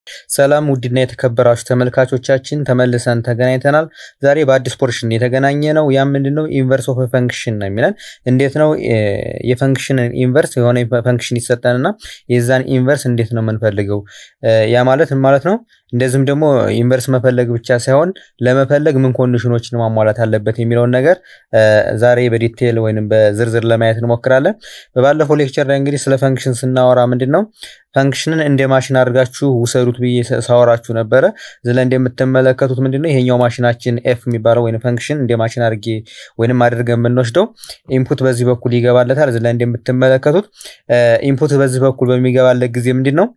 ሰላም ውድና የተከበራችሁ ተመልካቾቻችን ተመልሰን ተገናኝተናል። ዛሬ በአዲስ ፖርሽን የተገናኘ ነው። ያ ምንድን ነው? ኢንቨርስ ኦፍ ፈንክሽን ነው የሚለን። እንዴት ነው የፈንክሽንን ኢንቨርስ የሆነ ፈንክሽን ይሰጠንና የዛን ኢንቨርስ እንዴት ነው የምንፈልገው? ያ ማለት ምን ማለት ነው? እንደዚህም ደግሞ ኢንቨርስ መፈለግ ብቻ ሳይሆን ለመፈለግ ምን ኮንዲሽኖችን ማሟላት አለበት የሚለውን ነገር ዛሬ በዲቴል ወይም በዝርዝር ለማየት እንሞክራለን። በባለፈው ሌክቸር ላይ እንግዲህ ስለ ፈንክሽን ስናወራ ምንድን ነው ፈንክሽንን እንደ ማሽን አድርጋችሁ ውሰዱት ብዬ ሳወራችሁ ነበረ። እዚህ ላይ እንደምትመለከቱት ምንድን ነው ይሄኛው ማሽናችን ኤፍ የሚባለው ወይም ፈንክሽን እንደ ማሽን አድርጌ ወይንም አድርገን የምንወስደው ኢንፑት በዚህ በኩል ይገባለታል። እዚህ ላይ እንደምትመለከቱት ኢንፑት በዚህ በኩል በሚገባለት ጊዜ ምንድን ነው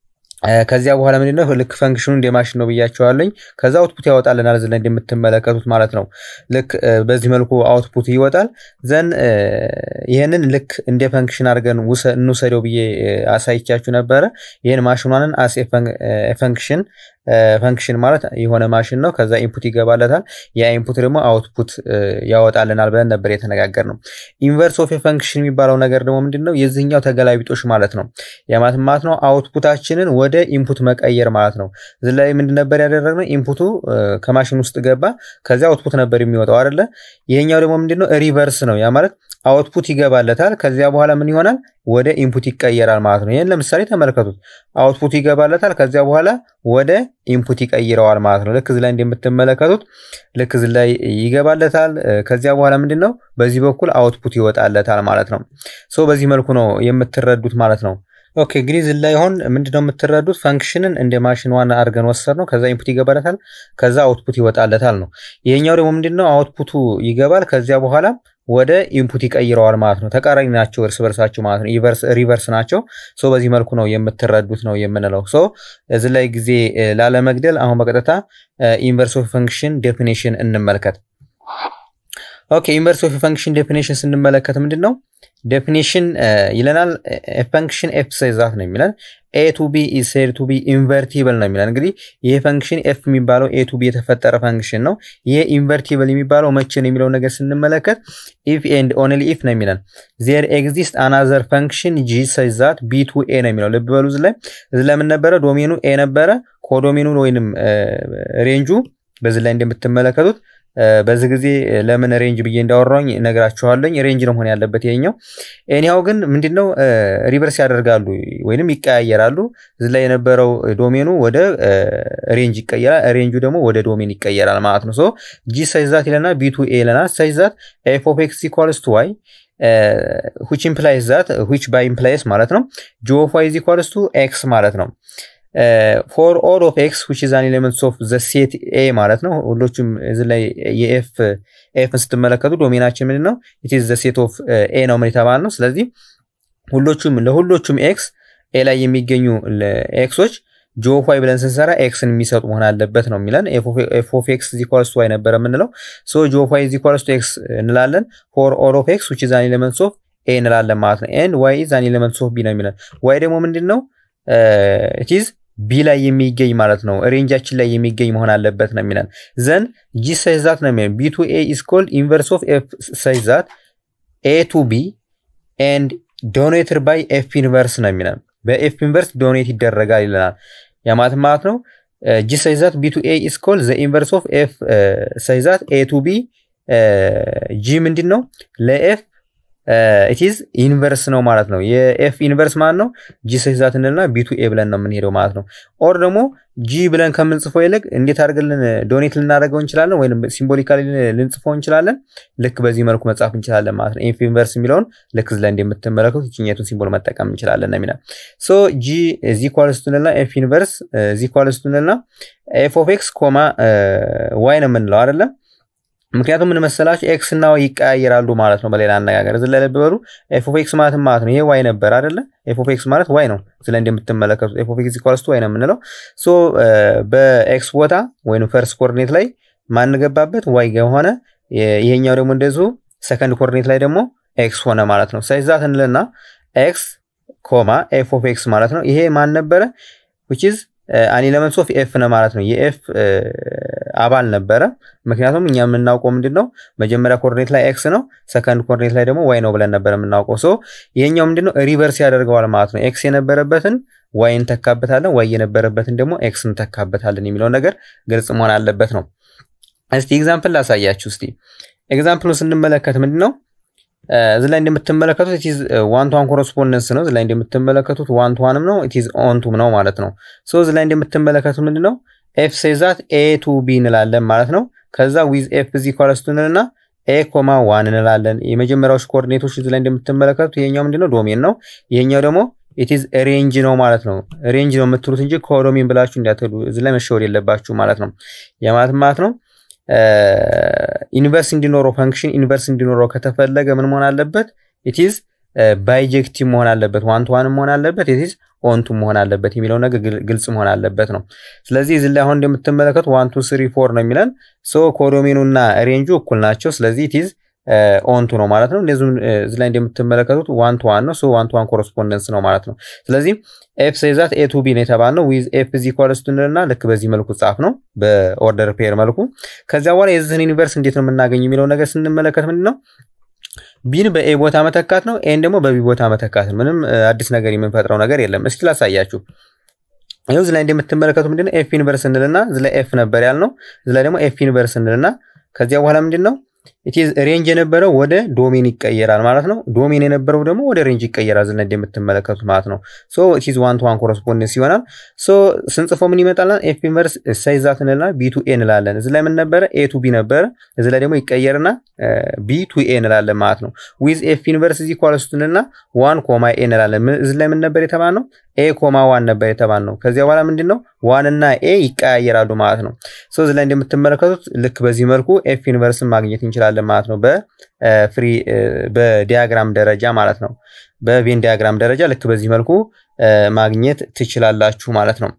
ከዚያ በኋላ ምንድን ነው ልክ ፈንክሽኑ እንደ ማሽን ነው ብያቸዋለኝ። ከዛ አውትፑት ያወጣልናል እዚህ ላይ እንደምትመለከቱት ማለት ነው። ልክ በዚህ መልኩ አውትፑት ይወጣል። ዘን ይህንን ልክ እንደ ፈንክሽን አድርገን እንውሰደው ብዬ አሳይቻችሁ ነበረ። ይህን ማሽኗንን አስ ፈንክሽን ፈንክሽን ማለት የሆነ ማሽን ነው። ከዛ ኢንፑት ይገባለታል። ያ ኢንፑት ደግሞ አውትፑት ያወጣልናል ብለን ነበር የተነጋገር ነው። ኢንቨርስ ኦፍ ፈንክሽን የሚባለው ነገር ደግሞ ምንድን ነው? የዚህኛው ተገላቢጦሽ ማለት ነው። የማት ማለት ነው አውትፑታችንን ወደ ኢንፑት መቀየር ማለት ነው። እዚህ ላይ ምንድን ነበር ያደረግነው? ኢንፑቱ ከማሽን ውስጥ ገባ፣ ከዚያ አውትፑት ነበር የሚወጣው አይደለ? ይሄኛው ደግሞ ምንድን ነው? ሪቨርስ ነው። ያ ማለት አውትፑት ይገባለታል። ከዚያ በኋላ ምን ይሆናል? ወደ ኢንፑት ይቀየራል ማለት ነው። ይህን ለምሳሌ ተመልከቱት። አውትፑት ይገባለታል። ከዚያ በኋላ ወደ ኢንፑት ይቀይረዋል ማለት ነው። ልክ እዚህ ላይ እንደምትመለከቱት ልክ እዚህ ላይ ይገባለታል። ከዚያ በኋላ ምንድን ነው በዚህ በኩል አውትፑት ይወጣለታል ማለት ነው። ሶ በዚህ መልኩ ነው የምትረዱት ማለት ነው። ኦኬ እንግዲህ እዚህ ላይ አሁን ምንድነው የምትረዱት? ፈንክሽንን እንደ ማሽን ዋና አድርገን ወሰድ ነው። ከዛ ኢንፑት ይገባለታል፣ ከዛ አውትፑት ይወጣለታል ነው። ይሄኛው ደግሞ ምንድነው አውትፑቱ ይገባል፣ ከዚያ በኋላ ወደ ኢንፑት ይቀይረዋል ማለት ነው። ተቃራኒ ናቸው እርስ በርሳቸው ማለት ነው። ሪቨርስ ናቸው። ሶ በዚህ መልኩ ነው የምትረዱት ነው የምንለው። ሶ እዚህ ላይ ጊዜ ላለመግደል አሁን በቀጥታ ኢንቨርስ ኦፍ ፈንክሽን ዴፊኔሽን እንመልከት። ኦኬ ኢንቨርስ ኦፍ ፈንክሽን ዴፊኔሽን ስንመለከት ምንድን ነው ዴፊኒሽን ይለናል። ፈንክሽን ኤፍ ሳይዛት ነው የሚለን ኤ ቱ ቢ ኢዝ ሴድ ቱ ቢ ኢንቨርቲብል ነው የሚለን። እንግዲህ ይሄ ፈንክሽን ኤፍ የሚባለው ኤ ቱ ቢ የተፈጠረ ፈንክሽን ነው። ይሄ ኢንቨርቲብል የሚባለው መቼ ነው የሚለው ነገር ስንመለከት ኢፍ ኤንድ ኦንሊ ኢፍ ነው የሚለን። ዜር ኤግዚስት አናዘር ፈንክሽን ጂ ሳይዛት ቢ ቱ ኤ ነው የሚለው። ልብ በሉ እዚህ ላይ እዚህ ላይ ምን ነበረ? ዶሜኑ ኤ ነበረ። ኮዶሜኑ ወይንም ሬንጁ በዚህ ላይ እንደምትመለከቱት በዚህ ጊዜ ለምን ሬንጅ ብዬ እንዳወራኝ ነግራችኋለኝ። ሬንጅ ነው መሆን ያለበት ይሄኛው። ኤኒሃው ግን ምንድነው ሪቨርስ ያደርጋሉ ወይንም ይቀያየራሉ። እዚህ ላይ የነበረው ዶሜኑ ወደ ሬንጅ ይቀየራል፣ ሬንጁ ደግሞ ወደ ዶሜን ይቀየራል ማለት ነው። ሶ ጂ ሳይዛት ይለና ቢቱ ኤ ይለና ሳይዛት ኤፍ ኦፍ ኤክስ ኢኳልስ ቱ ዋይ ዊች ኢምፕላይስ ዛት ዊች ባይ ኢምፕላይስ ማለት ነው ጂ ኦፍ ዋይ ኢዝ ኢኳልስ ቱ ኤክስ ማለት ነው። ፎር ኦል ኦፍ ኤክስ ዊች ኢዝ አን ኤሌመንትስ ኦፍ ዘ ሴት ኤ ማለት ነው። ሁሎቹም እዚህ ላይ የኤፍ ኤፍን ስትመለከቱ ዶሜናችን ምንድን ነው? ኢት ኢዝ ዘ ሴት ኦፍ ኤ ነው ምን የተባል ነው። ስለዚህ ሁሎቹም ለሁሎቹም ኤክስ ኤ ላይ የሚገኙ ኤክሶች ጂ ኦፍ ዋይ ብለን ስንሰራ ኤክስን የሚሰጡ መሆን አለበት ነው የሚለን። ኤፍ ኦፍ ኤክስ ኢዝ ኢኳልስ ቱ ዋይ ነበረ የምንለው። ሶ ጂ ኦፍ ዋይ ኢዝ ኢኳልስ ቱ ኤክስ እንላለን። ፎር ኦል ኦፍ ኤክስ ዊች ኢዝ አን ኤሌመንትስ ኦፍ ኤ እንላለን ማለት ነው። ኤንድ ዋይ ኢዝ አን ኤሌመንትስ ኦፍ ቢ ነው የሚለን። ዋይ ደግሞ ምንድን ነው? ኢት ኢዝ ቢ ላይ የሚገኝ ማለት ነው። ሬንጃችን ላይ የሚገኝ መሆን አለበት ነው የሚለን። ዘን ጂ ሳይዛት ነው የሚለን ቢ ቱ ኤ ኢዝ ኮልድ ኢንቨርስ ኦፍ ኤፍ ሳይዛት ኤ ቱ ቢ ኤንድ ዶኔትድ ባይ ኤፍ ኢንቨርስ ነው የሚለን። በኤፍ ኢንቨርስ ዶኔት ይደረጋል ይለናል። ያማት ማለት ነው ጂ ሳይዛት ቢ ቱ ኤ ኢዝ ኮልድ ዘ ኢንቨርስ ኦፍ ኤፍ ሳይዛት ኤ ቱ ቢ ጂ ምንድን ነው ለኤፍ ኢትዝ ኢንቨርስ ነው ማለት ነው። የኤፍ ኢንቨርስ ማለት ነው ጂ ሳይዛት እንልና ቢቱ ኤ ብለን ነው የምንሄደው ማለት ነው። ኦር ደግሞ ጂ ብለን ከምንጽፈው ይልቅ እንዴት አድርገን ዶኔት ልናደርገው እንችላለን፣ ወይም ሲምቦሊካሊ ልንጽፈው እንችላለን። ልክ በዚህ መልኩ መጻፍ እንችላለን ማለት ነው። ኤፍ ኢንቨርስ የሚለውን ልክ እዚህ ላይ እንደምትመለከቱት ይችኛቱን ሲምቦል መጠቀም እንችላለን ነው የሚለው። ሶ ጂ ዚ ኳልስ ቱንልና ኤፍ ኢንቨርስ ዚ ኳልስ ቱንልና ኤፍ ኦፍ ኤክስ ኮማ ዋይ ነው የምንለው አይደለም ምክንያቱም ምን መሰላችሁ ኤክስ እና ዋይ ይቀያየራሉ ማለት ነው። በሌላ አነጋገር እዚህ ላይ ልብ በሉ። ኤፍ ኦፍ ኤክስ ማለት ማለት ነው ይሄ ዋይ ነበር አይደለ? ኤፍ ኦፍ ኤክስ ማለት ዋይ ነው። እዚህ ላይ እንደምትመለከቱት ኤፍ ኦፍ ኤክስ ኢኳልስ ቱ ዋይ ነው የምንለው። ሶ በኤክስ ቦታ ወይም ፈርስት ኮኦርዲኔት ላይ ማን ገባበት? ዋይ ሆነ። ይሄኛው ደግሞ እንደዚሁ ሰከንድ ኮኦርዲኔት ላይ ደግሞ ኤክስ ሆነ ማለት ነው። ሳይዛት እንልና ኤክስ ኮማ ኤፍ ኦፍ ኤክስ ማለት ነው። ይሄ ማን ነበረ? ዊች ኢዝ አን ኤለመንትስ ኦፍ ኤፍ ነው ማለት ነው። የኤፍ አባል ነበረ። ምክንያቱም እኛ የምናውቀው ምንድን ነው መጀመሪያ ኮርዲኔት ላይ ኤክስ ነው፣ ሰከንድ ኮርዲኔት ላይ ደግሞ ዋይ ነው ብለን ነበር የምናውቀው። ሶ ይሄኛው ምንድን ነው ሪቨርስ ያደርገዋል ማለት ነው። ኤክስ የነበረበትን ዋይ እንተካበታለን፣ ዋይ የነበረበትን ደግሞ ኤክስ እንተካበታለን የሚለው ነገር ግልጽ መሆን አለበት ነው። እስቲ ኤግዛምፕል ላሳያችሁ። እስቲ ኤግዛምፕሉን ስንመለከት ምንድን ነው እዚህ ላይ እንደምትመለከቱት ኢትዝ ዋን ቱ ዋን ኮረስፖንደንስ ነው። እዚህ ላይ እንደምትመለከቱት ዋን ቱ ዋንም ነው ኢትዝ ኦን ቱ ነው ማለት ነው። ሶ እዚህ ላይ እንደምትመለከቱት ምንድን ነው ኤፍ ሴዛት ኤ ቱ ቢ እንላለን ማለት ነው። ከዛ ዊዝ ኤፍ ዚ ኳለስቱ እንልና ኤ ኮማ ዋን እንላለን። የመጀመሪያዎች ኮኦርዲኔቶች እዚህ ላይ እንደምትመለከቱት ይሄኛው ምንድን ነው ዶሜን ነው። ይሄኛው ደግሞ ኢትዝ ሬንጅ ነው ማለት ነው። ሬንጅ ነው የምትሉት እንጂ ኮዶሜን ብላችሁ እንዳትሉ እዚህ ላይ መሸወድ የለባችሁ ማለት ነው። የማለት ማለት ነው ኢንቨርስ እንዲኖረው ፈንክሽን ኢንቨርስ እንዲኖረው ከተፈለገ ምን መሆን አለበት? ኢትዝ ባይጀክቲቭ መሆን አለበት። ዋን ቱ ዋን መሆን አለበት። ኢትዝ ኦንቱ መሆን አለበት የሚለው ነገር ግልጽ መሆን አለበት ነው። ስለዚህ እዚህ ላይ አሁን እንደምትመለከቱ ዋን ቱ ስሪ ፎር ነው የሚለን ሶ ኮዶሜኑ እና ሬንጁ እኩል ናቸው። ስለዚህ ኢትዝ ኦንቱ ነው ማለት ነው። እንደዚሁም እዚህ ላይ እንደምትመለከቱት ዋን ቱ ዋን ነው። ሶ ዋን ቱ ዋን ኮረስፖንደንስ ነው ማለት ነው። ስለዚህ ኤፍ ሴዛት ኤ ቱ ቢ ነው የተባልነው ዊዝ ኤፍ ዚ ኮረስፖንደንትና ልክ በዚህ መልኩ ጻፍ ነው በኦርደር ፔር መልኩ። ከዚያ በኋላ የዚህን ዩኒቨርስ እንዴት ነው የምናገኝ የሚለው ነገር ስንመለከት ምንድን ነው ቢን በኤ ቦታ መተካት ነው። ኤን ደግሞ በቢ ቦታ መተካት ነው። ምንም አዲስ ነገር የምንፈጥረው ነገር የለም። እስኪ ላሳያችሁ። ይኸው እዚህ ላይ እንደምትመለከቱ ምንድን ነው ኤፍ ዩኒቨርስ እንልና እዚህ ላይ ኤፍ ነበር ያልነው። እዚህ ላይ ደግሞ ኤፍ ዩኒቨርስ እንልና ከዚያ በኋላ ምንድን ነው ኢትዝ ሬንጅ የነበረው ወደ ዶሜን ይቀየራል ማለት ነው። ዶሜን የነበረው ደግሞ ወደ ሬንጅ ይቀየራል ዝና እንደምትመለከቱት ማለት ነው። ሶ ኢትዝ ዋን ቱ ዋን ኮረስፖንደንስ ይሆናል። ሶ ስንጽፈው ምን ይመጣላል? ኤፍ ኢንቨርስ ሳይዛት እንላለን ቢ ቱ ኤ እንላለን። እዚህ ላይ ምን ነበረ? ኤ ቱ ቢ ነበረ። እዚህ ላይ ደግሞ ይቀየርና ቢ ቱ ኤ እንላለን ማለት ነው። ዊዝ ኤፍ ኢንቨርስ እዚህ ኳለስቱንና ዋን ኮማ ኤ እንላለን። እዚህ ላይ ምን ነበር የተባልነው? ኤ ኮማ ዋን ነበር የተባልነው። ከዚያ በኋላ ምንድን ነው ዋን እና ኤ ይቀያየራሉ ማለት ነው። ሶ እዚህ ላይ እንደምትመለከቱት ልክ በዚህ መልኩ ኤፍ ዩኒቨርስን ማግኘት እንችላለን ማለት ነው። በፍሪ በዲያግራም ደረጃ ማለት ነው። በቬን ዲያግራም ደረጃ ልክ በዚህ መልኩ ማግኘት ትችላላችሁ ማለት ነው።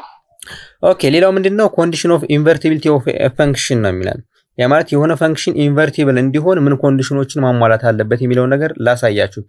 ኦኬ ሌላው ምንድን ነው ኮንዲሽን ኦፍ ኢንቨርቲቢሊቲ ኦፍ ፈንክሽን ነው የሚለን ያ ማለት የሆነ ፈንክሽን ኢንቨርቲብል እንዲሆን ምን ኮንዲሽኖችን ማሟላት አለበት የሚለውን ነገር ላሳያችሁ።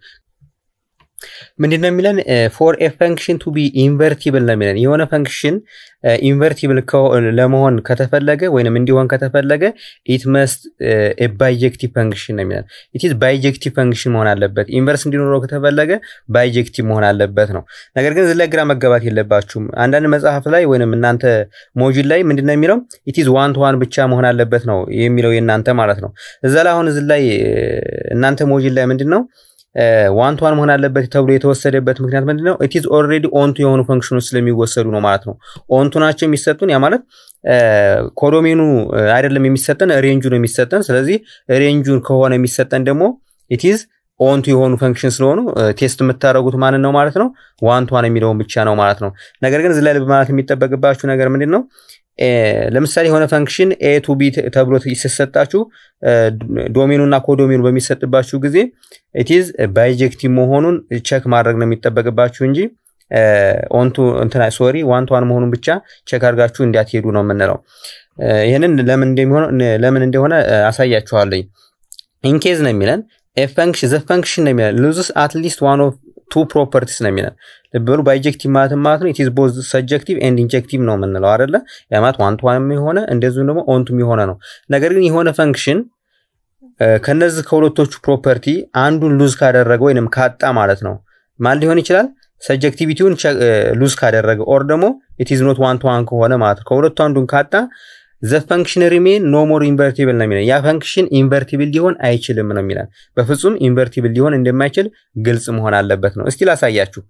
ምንድን ነው የሚለን ፎር ኤ ፈንክሽን ቱ ቢ ኢንቨርቲብል ነው የሚለን የሆነ ፈንክሽን ኢንቨርቲብል ለመሆን ከተፈለገ ወይንም እንዲሆን ከተፈለገ ኢት መስት ባይጀክቲቭ ፈንክሽን ነው የሚለን ኢትዝ ባይጀክቲቭ ፈንክሽን መሆን አለበት ኢንቨርስ እንዲኖረው ከተፈለገ ባይጀክቲቭ መሆን አለበት ነው ነገር ግን እዚህ ላይ ግራ መጋባት የለባችሁም አንዳንድ መጽሐፍ ላይ ወይንም እናንተ ሞጁል ላይ ምንድን ነው የሚለው ኢትዝ ዋን ቱ ዋን ብቻ መሆን አለበት ነው የሚለው የእናንተ ማለት ነው እዛ ላይ አሁን እዚህ ላይ እናንተ ሞጁል ላይ ምንድን ነው ዋን ቱ ዋን መሆን አለበት ተብሎ የተወሰደበት ምክንያት ምንድን ነው? ኢትዝ ኦልሬዲ ኦንቱ የሆኑ ፈንክሽኖች ስለሚወሰዱ ነው ማለት ነው። ኦንቱ ናቸው የሚሰጡን። ያ ማለት ኮዶሜኑ አይደለም የሚሰጠን ሬንጁ ነው የሚሰጠን። ስለዚህ ሬንጁን ከሆነ የሚሰጠን ደግሞ ኢትዝ ኦንቱ የሆኑ ፈንክሽን ስለሆኑ ቴስት የምታደርጉት ማንን ነው ማለት ነው? ዋን ቱ ዋን የሚለውን ብቻ ነው ማለት ነው። ነገር ግን እዚህ ላይ ልብ ማለት የሚጠበቅባችሁ ነገር ምንድን ነው? ለምሳሌ የሆነ ፈንክሽን ኤ ቱ ቢ ተብሎ ሲሰጣችሁ ዶሜኑ እና ኮዶሜኑ በሚሰጥባችሁ ጊዜ ኢትዝ ባይጀክቲቭ መሆኑን ቸክ ማድረግ ነው የሚጠበቅባችሁ እንጂ ኦንቱ እንትና ሶሪ ዋን ቱ ዋን መሆኑን ብቻ ቼክ አድርጋችሁ እንዲያትሄዱ ነው የምንለው። ይህንን ለምን እንደሚሆነ ለምን እንደሆነ አሳያችኋለኝ። ኢንኬዝ ነው የሚለን ፈንክሽን ዘ ፈንክሽን ነው የሚለን ሉዝስ አትሊስት ዋን ኦፍ ቱ ፕሮፐርቲስ ነው የሚለን ልብ በሉ ባይጀክቲቭ ማለት ማለት ነው ኢትዝ ቦዝ ሰጀክቲቭ ኤንድ ኢንጀክቲቭ ነው የምንለው አይደለ ያ ማለት ዋን ቱ ዋን የሆነ እንደዚሁም ደግሞ ኦንቱም የሆነ ነው ነገር ግን የሆነ ፈንክሽን ከነዚህ ከሁለቶቹ ፕሮፐርቲ አንዱን ሉዝ ካደረገ ወይንም ካጣ ማለት ነው ማን ሊሆን ይችላል ሰጀክቲቪቲውን ሉዝ ካደረገ ኦር ደግሞ ኢትዝ ኖት ዋን ቱ ዋን ከሆነ ማለት ነው ከሁለቱ አንዱን ካጣ ዘ ፈንክሽን ሪሜን ኖ ሞር ኢንቨርቲብል ነው የሚለን ያ ፈንክሽን ኢንቨርቲብል ሊሆን አይችልም ነው የሚለን በፍጹም ኢንቨርቲብል ሊሆን እንደማይችል ግልጽ መሆን አለበት ነው እስቲ ላሳያችሁ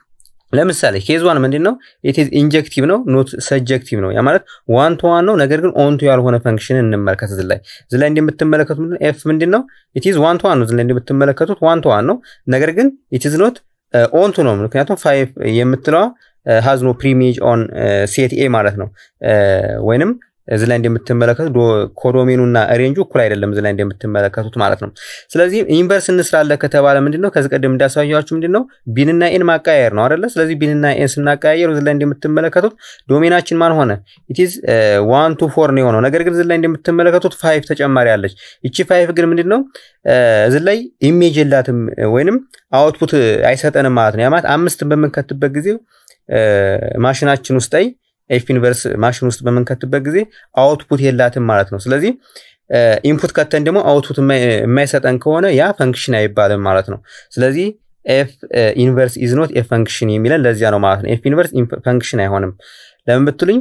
ለምሳሌ ኬዝ ዋን ምንድን ነው ኢትዝ ኢንጀክቲቭ ነው ኖት ሰጀክቲቭ ነው ያ ማለት ዋን ቱ ዋን ነው ነገር ግን ኦንቱ ያልሆነ ፈንክሽን እንመልከት እዚህ ላይ እዚህ ላይ እንደምትመለከቱት ምንድን ኤፍ ምንድን ነው ኢትዝ ዋን ቱ ዋን ነው እዚህ ላይ እንደምትመለከቱት ዋን ቱ ዋን ነው ነገር ግን ኢትዝ ኖት ኦንቱ ነው ምክንያቱም ፋይቭ የምትለዋ ሃዝ ኖ ፕሪሜጅ ኦን ሴት ኤ ማለት ነው ወይንም እዚህ ላይ እንደምትመለከቱት ኮዶሜኑ እና ሬንጁ እኩል አይደለም እዚህ ላይ እንደምትመለከቱት ማለት ነው ስለዚህ ኢንቨርስ እንስራለ ከተባለ ምንድነው ከዚህ ቀደም እንዳሳያችሁ ምንድነው ቢንና ኤን ማቀያየር ነው አይደለ ስለዚህ ቢንና ኤን ስናቀያየር እዚህ ላይ እንደምትመለከቱት ዶሜናችን ማን ሆነ ኢትዝ ዋን ቱ ፎር ነው የሆነው ነገር ግን እዚህ ላይ እንደምትመለከቱት ፋይቭ ተጨማሪ አለች ይቺ ፋይቭ ግን ምንድን ነው እዚህ ላይ ኢሜጅ የላትም ወይንም አውትፑት አይሰጠንም ማለት ነው ያ ማለት አምስትን በምንከትበት ጊዜ ማሽናችን ውስጥ ላይ ኤፍ ኢንቨርስ ማሽን ውስጥ በምንከትበት ጊዜ አውትፑት የላትም ማለት ነው። ስለዚህ ኢንፑት ከተን ደግሞ አውትፑት የማይሰጠን ከሆነ ያ ፈንክሽን አይባልም ማለት ነው። ስለዚህ ኤፍ ኢንቨርስ ኢዝ ኖት ኤ ፈንክሽን የሚለን ለዚያ ነው ማለት ነው። ኤፍ ኢንቨርስ ፈንክሽን አይሆንም። ለምን ብትሉኝ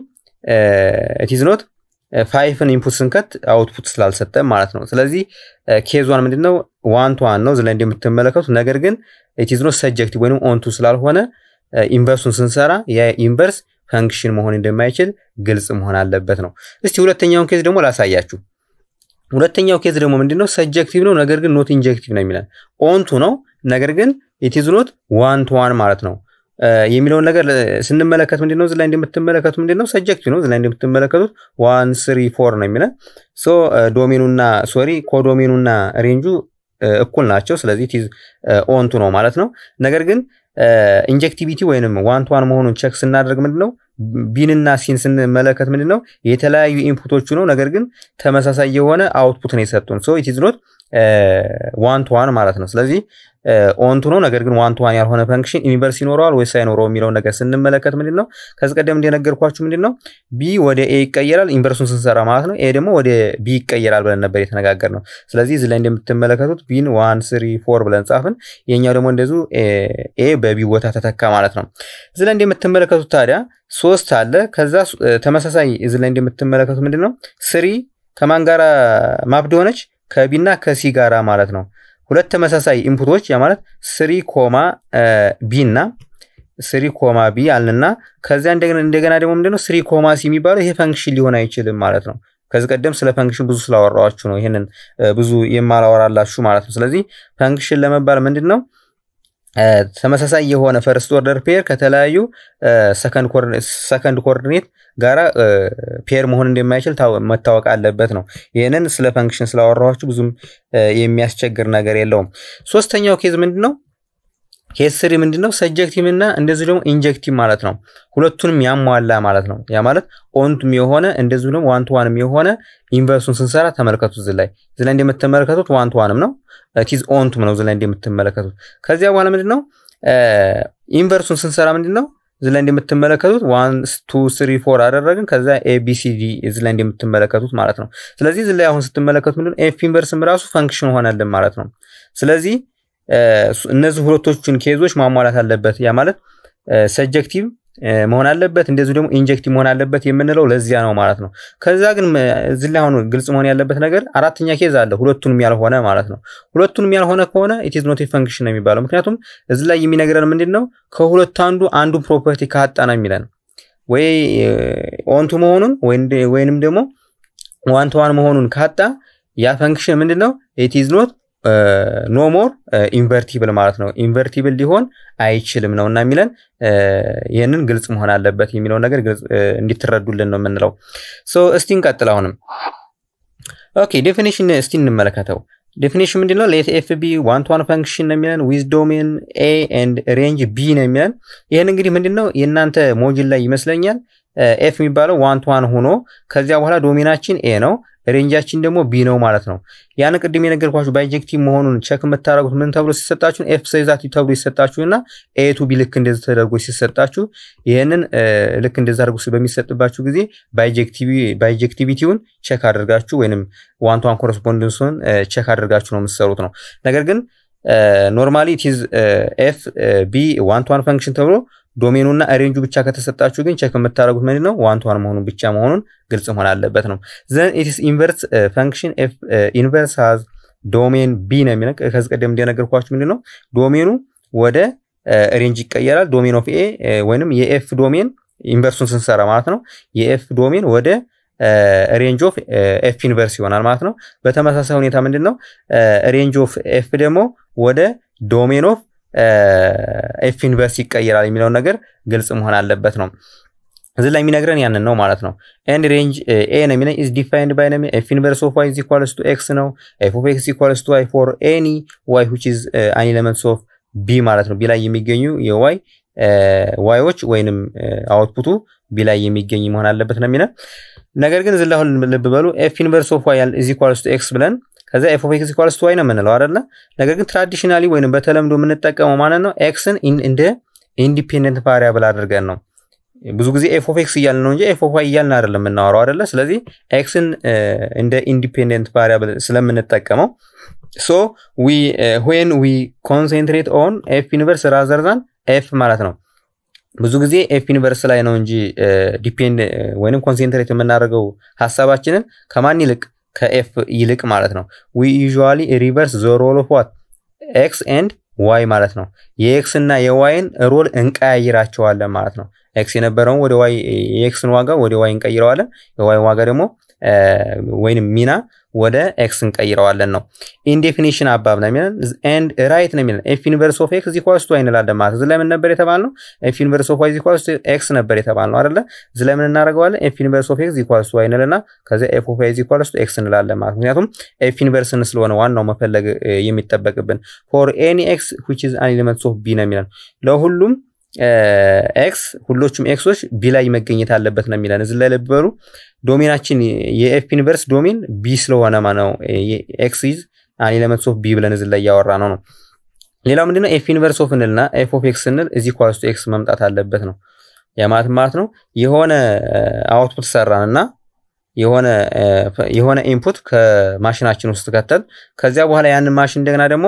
ኢዝ ኖት ፋይፍን ኢንፑት ስንከት አውትፑት ስላልሰጠ ማለት ነው። ስለዚህ ኬዟን ምንድነው ዋን ቱ ዋን ነው እዚህ ላይ እንደምትመለከቱት። ነገር ግን ኢዝ ኖት ሰጀክቲቭ ወይም ኦንቱ ስላልሆነ ኢንቨርሱን ስንሰራ የኢንቨርስ ፈንክሽን መሆን እንደማይችል ግልጽ መሆን አለበት ነው። እስቲ ሁለተኛውን ኬዝ ደግሞ ላሳያችሁ። ሁለተኛው ኬዝ ደግሞ ምንድነው ሰጀክቲቭ ነው፣ ነገር ግን ኖት ኢንጀክቲቭ ነው የሚለን ኦንቱ ነው፣ ነገር ግን ኢዝ ኖት ዋን ቱ ዋን ማለት ነው የሚለውን ነገር ስንመለከት ምንድነው እዚህ ላይ እንደምትመለከቱት ምንድነው ሰጀክቲቭ ነው። እዚህ ላይ እንደምትመለከቱት ዋን ስሪ ፎር ነው የሚለን ሶ ዶሜኑና ሶሪ ኮዶሜኑና ሬንጁ እኩል ናቸው። ስለዚህ ቲዝ ኦንቱ ነው ማለት ነው። ነገር ግን ኢንጀክቲቪቲ ወይንም ዋን ቱ ዋን መሆኑን ቸክ ስናደርግ ምንድነው ቢንና ሲን ስንመለከት ምንድነው የተለያዩ ኢንፑቶቹ ነው፣ ነገር ግን ተመሳሳይ የሆነ አውትፑት ነው የሰጡን። ሶ ኢት ኢዝ ኖት ዋን ቱ ዋን ማለት ነው። ስለዚህ ኦንቱ ነው፣ ነገር ግን ዋን ቱ ዋን ያልሆነ ፈንክሽን ኢንቨርስ ይኖረዋል ወይስ አይኖረው የሚለውን ነገር ስንመለከት ምንድን ነው ከዚህ ቀደም እንደነገርኳችሁ ምንድን ነው ቢ ወደ ኤ ይቀየራል ኢንቨርሱን ስንሰራ ማለት ነው። ኤ ደግሞ ወደ ቢ ይቀየራል ብለን ነበር የተነጋገር ነው። ስለዚህ እዚህ ላይ እንደምትመለከቱት ቢን ዋን ስሪ ፎር ብለን ጻፍን። የኛው ደግሞ እንደዚሁ ኤ በቢ ቦታ ተተካ ማለት ነው። እዚህ ላይ እንደምትመለከቱት ታዲያ ሶስት አለ። ከዛ ተመሳሳይ እዚህ ላይ እንደምትመለከቱት ምንድን ነው ስሪ ከማን ጋራ ማፕድ ሆነች ከቢና ከሲ ጋራ ማለት ነው። ሁለት ተመሳሳይ ኢንፑቶች ያ ማለት ስሪ ኮማ ቢ እና ስሪ ኮማ ቢ አልንና ከዚያ እንደገና ደግሞ ምንድነው ስሪ ኮማ ሲ የሚባለው ይሄ ፈንክሽን ሊሆን አይችልም ማለት ነው። ከዚህ ቀደም ስለ ፈንክሽን ብዙ ስላወራኋችሁ ነው ይህንን ብዙ የማላወራላችሁ ማለት ነው። ስለዚህ ፈንክሽን ለመባል ምንድን ነው ተመሳሳይ የሆነ ፈርስት ኦርደር ፔር ከተለያዩ ሰከንድ ኮኦርዲኔት ጋራ ፔር መሆን እንደማይችል መታወቅ አለበት ነው። ይህንን ስለ ፈንክሽን ስላወራኋችሁ ብዙም የሚያስቸግር ነገር የለውም። ሶስተኛው ኬዝ ምንድን ነው? ኬዝ ስሪ ምንድን ነው? ሰጀክቲቭ እና እንደዚሁ ደግሞ ኢንጀክቲቭ ማለት ነው። ሁለቱንም ያሟላ ማለት ነው። ያ ማለት ኦንቱም የሆነ እንደዚሁ ደግሞ ዋን ቱ ዋንም የሆነ ኢንቨርሱን ስንሰራ ተመልከቱት። እዚህ ላይ እዚህ ላይ እንደምትመለከቱት ዋን ቱ ዋንም ነው ቲዝ ኦንቱም ነው እዚህ ላይ እንደምትመለከቱት። ከዚያ በኋላ ምንድን ነው ኢንቨርሱን ስንሰራ ምንድን ነው እዚህ ላይ እንደምትመለከቱት ዋን ቱ ስሪ ፎር አደረግን። ከዛ ኤቢሲዲ እዚህ ላይ እንደምትመለከቱት ማለት ነው። ስለዚህ እዚህ ላይ አሁን ስትመለከቱት ምንድን ነው ኤፍ ኢንቨርስም ራሱ ፈንክሽን ሆነልን ማለት ነው። ስለዚህ እነዚህ ሁለቶቹን ኬዞች ማሟላት አለበት። ያ ማለት ሰጀክቲቭ መሆን አለበት፣ እንደዚሁ ደግሞ ኢንጀክቲቭ መሆን አለበት የምንለው ለዚያ ነው ማለት ነው። ከዛ ግን እዚህ ላይ አሁን ግልጽ መሆን ያለበት ነገር አራተኛ ኬዝ አለ፣ ሁለቱንም ያልሆነ ማለት ነው። ሁለቱንም ያልሆነ ከሆነ ኢትዝ ኖት ፈንክሽን ነው የሚባለው። ምክንያቱም እዚህ ላይ የሚነግረን ምንድን ነው ከሁለቱ አንዱ አንዱ ፕሮፐርቲ ካጣ ነው የሚለን ወይ ኦንቱ መሆኑን ወይንም ደግሞ ዋን ቱ ዋን መሆኑን ካጣ ያ ፈንክሽን ምንድን ነው ኢትዝ ኖት ኖ ሞር ኢንቨርቲብል ማለት ነው። ኢንቨርቲብል ሊሆን አይችልም ነው እና የሚለን ይህንን ግልጽ መሆን አለበት የሚለውን ነገር እንዲትረዱልን ነው የምንለው። እስቲ እንቀጥል። አሁንም ኦኬ ዴፊኒሽን እስቲ እንመለከተው። ዴፊኒሽን ምንድን ነው? ሌት ኤፍ ቢ ዋን ቱ ዋን ፈንክሽን ነው የሚለን ዊዝ ዶሜን ኤ ኤንድ ሬንጅ ቢ ነው የሚለን። ይህን እንግዲህ ምንድን ነው የእናንተ ሞጅል ላይ ይመስለኛል ኤፍ የሚባለው ዋን ቱ ዋን ሆኖ ከዚያ በኋላ ዶሜናችን ኤ ነው ሬንጃችን ደግሞ ቢ ነው ማለት ነው። ያን ቅድም የነገርኳችሁ ባይጀክቲቭ መሆኑን ቸክ የምታደረጉት ምን ተብሎ ሲሰጣችሁ ኤፍ ሰይዛት ተብሎ ሲሰጣችሁ እና ኤቱ ቢ ልክ እንደዚህ ተደርጎ ሲሰጣችሁ ይህንን ልክ እንደዚ አድርጎ በሚሰጥባችሁ ጊዜ ባይጀክቲቪቲውን ቸክ አድርጋችሁ ወይንም ዋን ቱ ዋን ኮረስፖንደንሱን ቸክ አድርጋችሁ ነው የምትሰሩት ነው። ነገር ግን ኖርማሊ ቲዝ ኤፍ ቢ ዋን ቱ ዋን ፈንክሽን ተብሎ ዶሜኑና ሬንጁ ብቻ ከተሰጣችሁ ግን ቸክ የምታደረጉት ምንድን ነው ዋን ቱ ዋን መሆኑን ብቻ መሆኑን ግልጽ መሆን አለበት ነው። ዘን ኢትስ ኢንቨርስ ፈንክሽን ኢንቨርስ ሃዝ ዶሜን ቢ ነው የሚለው ከዚህ ቀደም እንደነገርኳችሁ ምንድን ነው ዶሜኑ ወደ ሬንጅ ይቀየራል። ዶሜን ኦፍ ኤ ወይንም የኤፍ ዶሜን ኢንቨርሱን ስንሰራ ማለት ነው የኤፍ ዶሜን ወደ ሬንጅ ኦፍ ኤፍ ኢንቨርስ ይሆናል ማለት ነው። በተመሳሳይ ሁኔታ ምንድን ነው ሬንጅ ኦፍ ኤፍ ደግሞ ወደ ዶሜን ኦፍ ኤፍ ኢንቨርስ ይቀየራል የሚለውን ነገር ግልጽ መሆን አለበት ነው። እዚህ ላይ የሚነግረን ያንን ነው ማለት ነው። ኤንድ ሬንጅ ኤ ነው የሚለን ኢዝ ዲፋይንድ ባይ ነው ኤፍ ኢንቨርስ ኦፍ ዋይ ኢዝ ኢኳልስ ቱ ኤክስ ነው። ኤፍ ኦፍ ኤክስ ኢኳልስ ቱ ዋይ ፎር ኤኒ ዋይ ዊች ኢዝ አን ኤለመንትስ ኦፍ ቢ ማለት ነው። ቢ ላይ የሚገኙ የዋይ ዋዮች ወይንም አውትፑቱ ቢ ላይ የሚገኝ መሆን አለበት ነው የሚለን ነገር ግን እዚህ ላይ አሁን ልብ በሉ ኤፍ ኢንቨርስ ኦፍ ዋይ ኢዝ ኢኳልስ ቱ ኤክስ ብለን ከዛ ኤፍ ኦፍ ኤክስ ኢኳልስ ቱ ዋይ ነው የምንለው አይደለ? ነገር ግን ትራዲሽናሊ ወይንም በተለምዶ የምንጠቀመው ማለት ነው ኤክስን እንደ ኢንዲፔንደንት ቫሪያብል አድርገን ነው። ብዙ ጊዜ ኤፍ ኦፍ ኤክስ እያልን ነው እንጂ ኤፍ ኦፍ ዋይ እያልን አይደለም የምናወራው አይደለ። ስለዚህ ኤክስን እንደ ኢንዲፔንደንት ቫሪያብል ስለምንጠቀመው ሶ ዊ ዌን ዊ ኮንሴንትሬት ኦን ኤፍ ዩኒቨርስ ራዘር ዛን ኤፍ ማለት ነው። ብዙ ጊዜ ኤፍ ዩኒቨርስ ላይ ነው እንጂ ዲፔንድ ወይንም ኮንሴንትሬት የምናደርገው ሀሳባችንን ከማን ይልቅ ከኤፍ ይልቅ ማለት ነው። ዊ ዩዥዋሊ ሪቨርስ ዘ ሮል ኦፍ ዋት ኤክስ ኤንድ ዋይ ማለት ነው። የኤክስ እና የዋይን ሮል እንቀያይራቸዋለን ማለት ነው። ኤክስ የነበረውን ወደ ዋይ የኤክስን ዋጋ ወደ ዋይ እንቀይረዋለን። የዋይን ዋጋ ደግሞ ወይንም ሚና ወደ ኤክስ እንቀይረዋለን ነው። ኢንዴፊኒሽን አባብ ነው የሚለን ኤንድ ራይት ነው የሚለን ኤፍ ዩኒቨርስ ኦፍ ኤክስ ዚኳልስ ቱ እንላለን ማለት እዚህ ላይ ምን ነበር የተባልነው? ኤፍ ዩኒቨርስ ኦፍ ዋይ ዚኳልስ ቱ ኤክስ ነበር የተባልነው አይደለ? እዚህ ላይ ምን እናደርገዋለን? ኤፍ ዩኒቨርስ ኦፍ ኤክስ ዚኳልስ ቱ ዋይ እንልና ከዚያ ኤፍ ኦፍ ዋይ ዚኳልስ ቱ ኤክስ እንላለን ማለት ምክንያቱም ኤፍ ዩኒቨርስን ስለሆነ ዋናው መፈለግ የሚጠበቅብን ፎር ኤኒ ኤክስ ዊች ኢዝ አን ኤሊመንትስ ኦፍ ቢ ነው የሚለን ለሁሉም ኤክስ ሁሎቹም ኤክሶች ቢ ላይ መገኘት አለበት ነው የሚለን። እዚህ ላይ ልብ በሉ ዶሜናችን የኤፍ ዩኒቨርስ ዶሜን ቢ ስለሆነ ነው ኤክስ ኢዝ አን ኤሌመንትስ ኦፍ ቢ ብለን እዚህ ላይ እያወራ ነው ነው። ሌላው ምንድነው ኤፍ ዩኒቨርስ ኦፍ እንልና ኤፍ ኦፍ ኤክስ ስንል እዚህ ኳስ ቱ ኤክስ መምጣት አለበት ነው። ያ ማለት ማለት ነው የሆነ አውትፑት ሰራን እና የሆነ የሆነ ኢንፑት ከማሽናችን ውስጥ ከተል ከዚያ በኋላ ያንን ማሽን እንደገና ደግሞ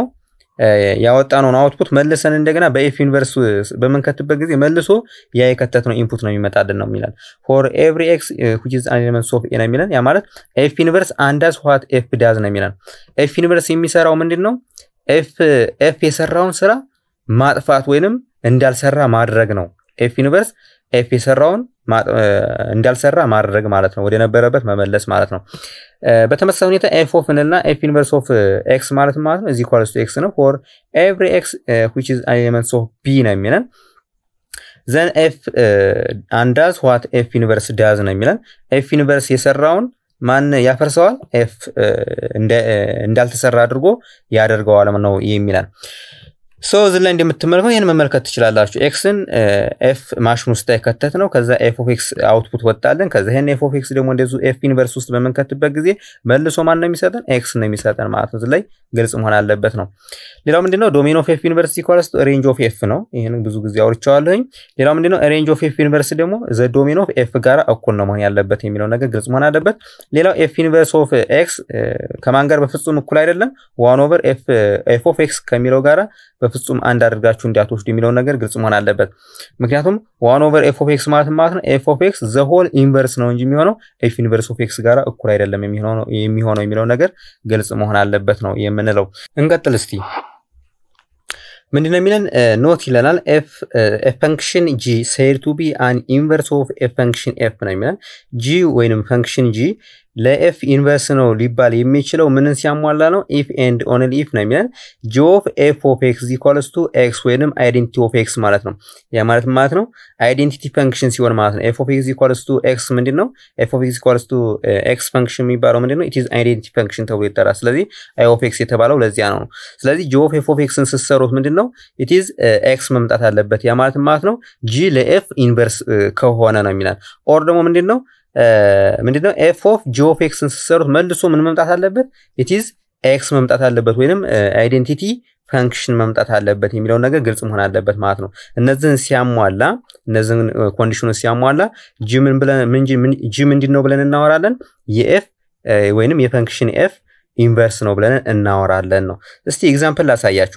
ያወጣነውን አውትፑት መልሰን እንደገና በኤፍ ዩኒቨርስ በምንከትበት ጊዜ መልሶ ያ የከተትነው ኢንፑት ነው የሚመጣልን ነው የሚለን። ፎር ኤቭሪ ኤክስ ዊች ኢዝ አን ኤሌመንት ኦፍ ኤ ነው የሚለን። ያ ማለት ኤፍ ዩኒቨርስ አንዳዝ ዋት ኤፍ ዳዝ ነው የሚለን። ኤፍ ዩኒቨርስ የሚሰራው ምንድን ነው? ኤፍ ኤፍ የሰራውን ስራ ማጥፋት ወይንም እንዳልሰራ ማድረግ ነው። ኤፍ ዩኒቨርስ ኤፍ የሰራውን እንዳልሰራ ማድረግ ማለት ነው። ወደ ነበረበት መመለስ ማለት ነው። በተመሳሳይ ሁኔታ ኤፍ ኦፍ እንልና ኤፍ ዩኒቨርስ ኦፍ ኤክስ ማለት ማለት ነው እዚህ ኳልስ ቱ ኤክስ ነው። ፎር ኤቭሪ ኤክስ ዊች ኢዝ አን ኤሌመንትስ ኦፍ ቢ ነው የሚለን። ዘን ኤፍ አንዳዝ ዋት ኤፍ ዩኒቨርስ ዳዝ ነው የሚለን። ኤፍ ዩኒቨርስ የሰራውን ማን ያፈርሰዋል? ኤፍ እንዳልተሰራ አድርጎ ያደርገዋል ነው የሚለን። ሶ እዚህ ላይ እንደምትመለከው ይህን መመልከት ትችላላችሁ። ኤክስን ኤፍ ማሽን ውስጥ የከተት ነው። ከዛ ኤፍ ኦፍ ኤክስ አውትፑት ወጣለን። ከዛ ይህን ኤፍ ኦፍ ኤክስ ደግሞ እንደዚሁ ኤፍ ዩኒቨርስ ውስጥ በምንከትበት ጊዜ መልሶ ማን ነው የሚሰጠን? ኤክስ ነው የሚሰጠን ማለት ነው። እዚህ ላይ ግልጽ መሆን አለበት ነው። ሌላው ምንድነው? ዶሜን ኦፍ ኤፍ ዩኒቨርስ ኢኳልስ ሬንጅ ኦፍ ኤፍ ነው። ይህን ብዙ ጊዜ አውርቼዋለሁኝ። ሌላው ምንድነው? ሬንጅ ኦፍ ኤፍ ዩኒቨርስ ደግሞ ዘ ዶሜን ኦፍ ኤፍ ጋር እኩል ነው መሆን ያለበት የሚለው ነገር ግልጽ መሆን አለበት። ሌላው ኤፍ ዩኒቨርስ ኦፍ ኤክስ ከማን ጋር በፍጹም እኩል አይደለም። ዋን ኦቨር ኤፍ ኦፍ ኤክስ ከሚለው ጋራ በፍጹም አንድ አድርጋችሁ እንዳትወስዱ የሚለውን ነገር ግልጽ መሆን አለበት። ምክንያቱም ዋን ኦቨር ኤፍ ኦፍ ኤክስ ማለት ማለት ነው ኤፍ ኦፍ ኤክስ ዘ ሆል ኢንቨርስ ነው እንጂ የሚሆነው ኤፍ ዩኒቨርስ ኦፍ ኤክስ ጋር እኩል አይደለም የሚሆነው የሚለው ነገር ግልጽ መሆን አለበት ነው የምንለው። እንቀጥል እስቲ ምንድነው የሚለን ኖት ይለናል። ኤፍ ፈንክሽን ጂ ሴድ ቱ ቢ አን ኢንቨርስ ኦፍ ፈንክሽን ኤፍ ነው የሚለን። ጂ ወይንም ፈንክሽን ጂ ለኤፍ ኢንቨርስ ነው ሊባል የሚችለው ምንን ሲያሟላ ነው? ኢፍ ኤንድ ኦንሊ ኢፍ ነው የሚለን። ጂ ኦፍ ኤፍ ኦፍ ኤክስ ኢኳልስ ቱ ኤክስ ወይንም አይዴንቲቲ ኦፍ ኤክስ ማለት ነው። ያ ማለት ማለት ነው አይዴንቲቲ ፈንክሽን ሲሆን ማለት ነው። ኤፍ ኦፍ ኤክስ ኢኳልስ ቱ ኤክስ ምንድን ነው? ኤፍ ኦፍ ኤክስ ኢኳልስ ቱ ኤክስ ፈንክሽን የሚባለው ምንድን ነው? ኢትዝ አይዴንቲቲ ፈንክሽን ተብሎ ይጠራል። ስለዚህ አይ ኦፍ ኤክስ የተባለው ለዚያ ነው። ስለዚህ ጂ ኦፍ ኤፍ ኦፍ ኤክስን ስትሰሩት ምንድን ነው? ኢትዝ ኤክስ መምጣት አለበት። ያ ማለት ማለት ነው ጂ ለኤፍ ኢንቨርስ ከሆነ ነው የሚላል። ኦር ደግሞ ምንድን ነው ምንድነው ኤፍ ኦፍ ጂ ኦፍ ኤክስን ስትሰሩት መልሶ ምን መምጣት አለበት? ኢትዝ ኤክስ መምጣት አለበት ወይንም አይዴንቲቲ ፈንክሽን መምጣት አለበት የሚለውን ነገር ግልጽ መሆን አለበት ማለት ነው። እነዚህን ሲያሟላ እነዚህን ኮንዲሽኖች ሲያሟላ ጂ ምን ብለን ጂ ምንድን ነው ብለን እናወራለን? የኤፍ ወይንም የፈንክሽን ኤፍ ኢንቨርስ ነው ብለን እናወራለን ነው። እስቲ ኤግዛምፕል ላሳያችሁ።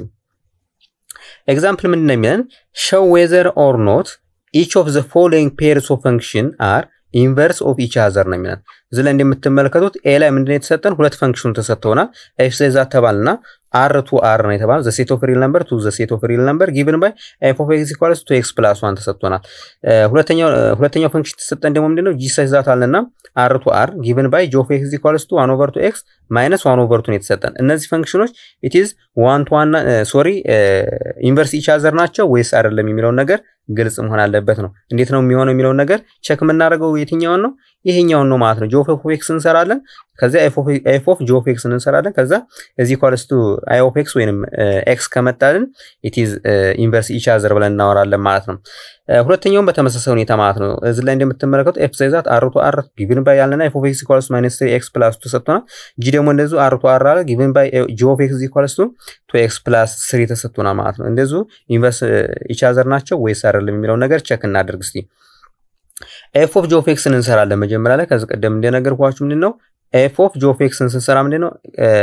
ኤግዛምፕል ምንድን ነው የሚለን ሾው ዌዘር ኦር ኖት ኢች ኦፍ ዘ ፎሎዊንግ ፔርስ ኦፍ ፈንክሽን አር ኢንቨርስ ኦፍ ኢች አዘር ነው የሚለን። እዚህ ላይ እንደምትመለከቱት ኤ ላይ ምንድን ነው የተሰጠን? ሁለት ፈንክሽኑ ተሰጥተውናል። ኤፍ ዛ ተባልና አር ቱ አር ነው የተባለ ዘ ሴት ኦፍ ሪል ነምበር ቱ ዘ ሴት ኦፍ ሪል ነምበር ጊቭን ባይ ኤፍ ኦፍ ኤክስ ኢኳልስ ቱ ኤክስ ፕላስ ዋን ተሰጥቶናል። ሁለተኛው ሁለተኛው ፈንክሽን ተሰጠን ደግሞ ምንድነው ጂ ዛት አለና አር ቱ አር ጊቭን ባይ ጂ ኦፍ ኤክስ ኢኳልስ ቱ ዋን ኦቨር ቱ ኤክስ ማይነስ ዋን ኦቨር ቱ ነው የተሰጠን። እነዚህ ፈንክሽኖች ኢትዝ ዋን ቱ ዋን ሶሪ ኢንቨርስ ኢች አዘር ናቸው ወይስ አይደለም የሚለውን ነገር ግልጽ መሆን አለበት ነው። እንዴት ነው የሚሆነው የሚለውን ነገር ቸክ የምናደርገው የትኛውን ነው? ይሄኛውን ነው ማለት ነው። ጂ ኦፍ ኤክስ እንሰራለን። ከዚያ ኤፍ ኦፍ ጂ ኦፍ ኤክስ እንሰራለን። ከዛ እዚ ኳልስ ቱ አይ ኦፍ ኤክስ ወይንም ኤክስ ከመጣልን ኢትዝ ኢንቨርስ ኢች አዘር ብለን እናወራለን ማለት ነው። ሁለተኛውም በተመሳሳይ ሁኔታ ማለት ነው። እዚህ ላይ እንደምትመለከቱ ኤፍ ሳይዛት አር ቱ አር ጊቭን ባይ ያለና ኤፍ ኦፍ ኤክስ ኢኳልስ ማይነስ ትሪ ኤክስ ፕላስ ቱ ተሰጥቶናል። ጂ ደግሞ እንደዚሁ አር ቱ አር አለ ጊቭን ባይ ጂ ኦፍ ኤክስ ኢኳልስ ቱ ቱ ኤክስ ፕላስ ስሪ ተሰጥቶናል ማለት ነው። እንደዚሁ ኢንቨርስ ኢች አዘር ናቸው ወይስ አይደለም የሚለውን ነገር ቸክ እናደርግ እስቲ። ኤፍ ኦፍ ጂ ኦፍ ኤክስን እንሰራለን መጀመሪያ ላይ ከዚህ ቀደም እንደነገርኳችሁ ምንድን ነው ኤፍ ኦፍ ጂ ኦፍ ኤክስን ስንሰራ ምንድን ነው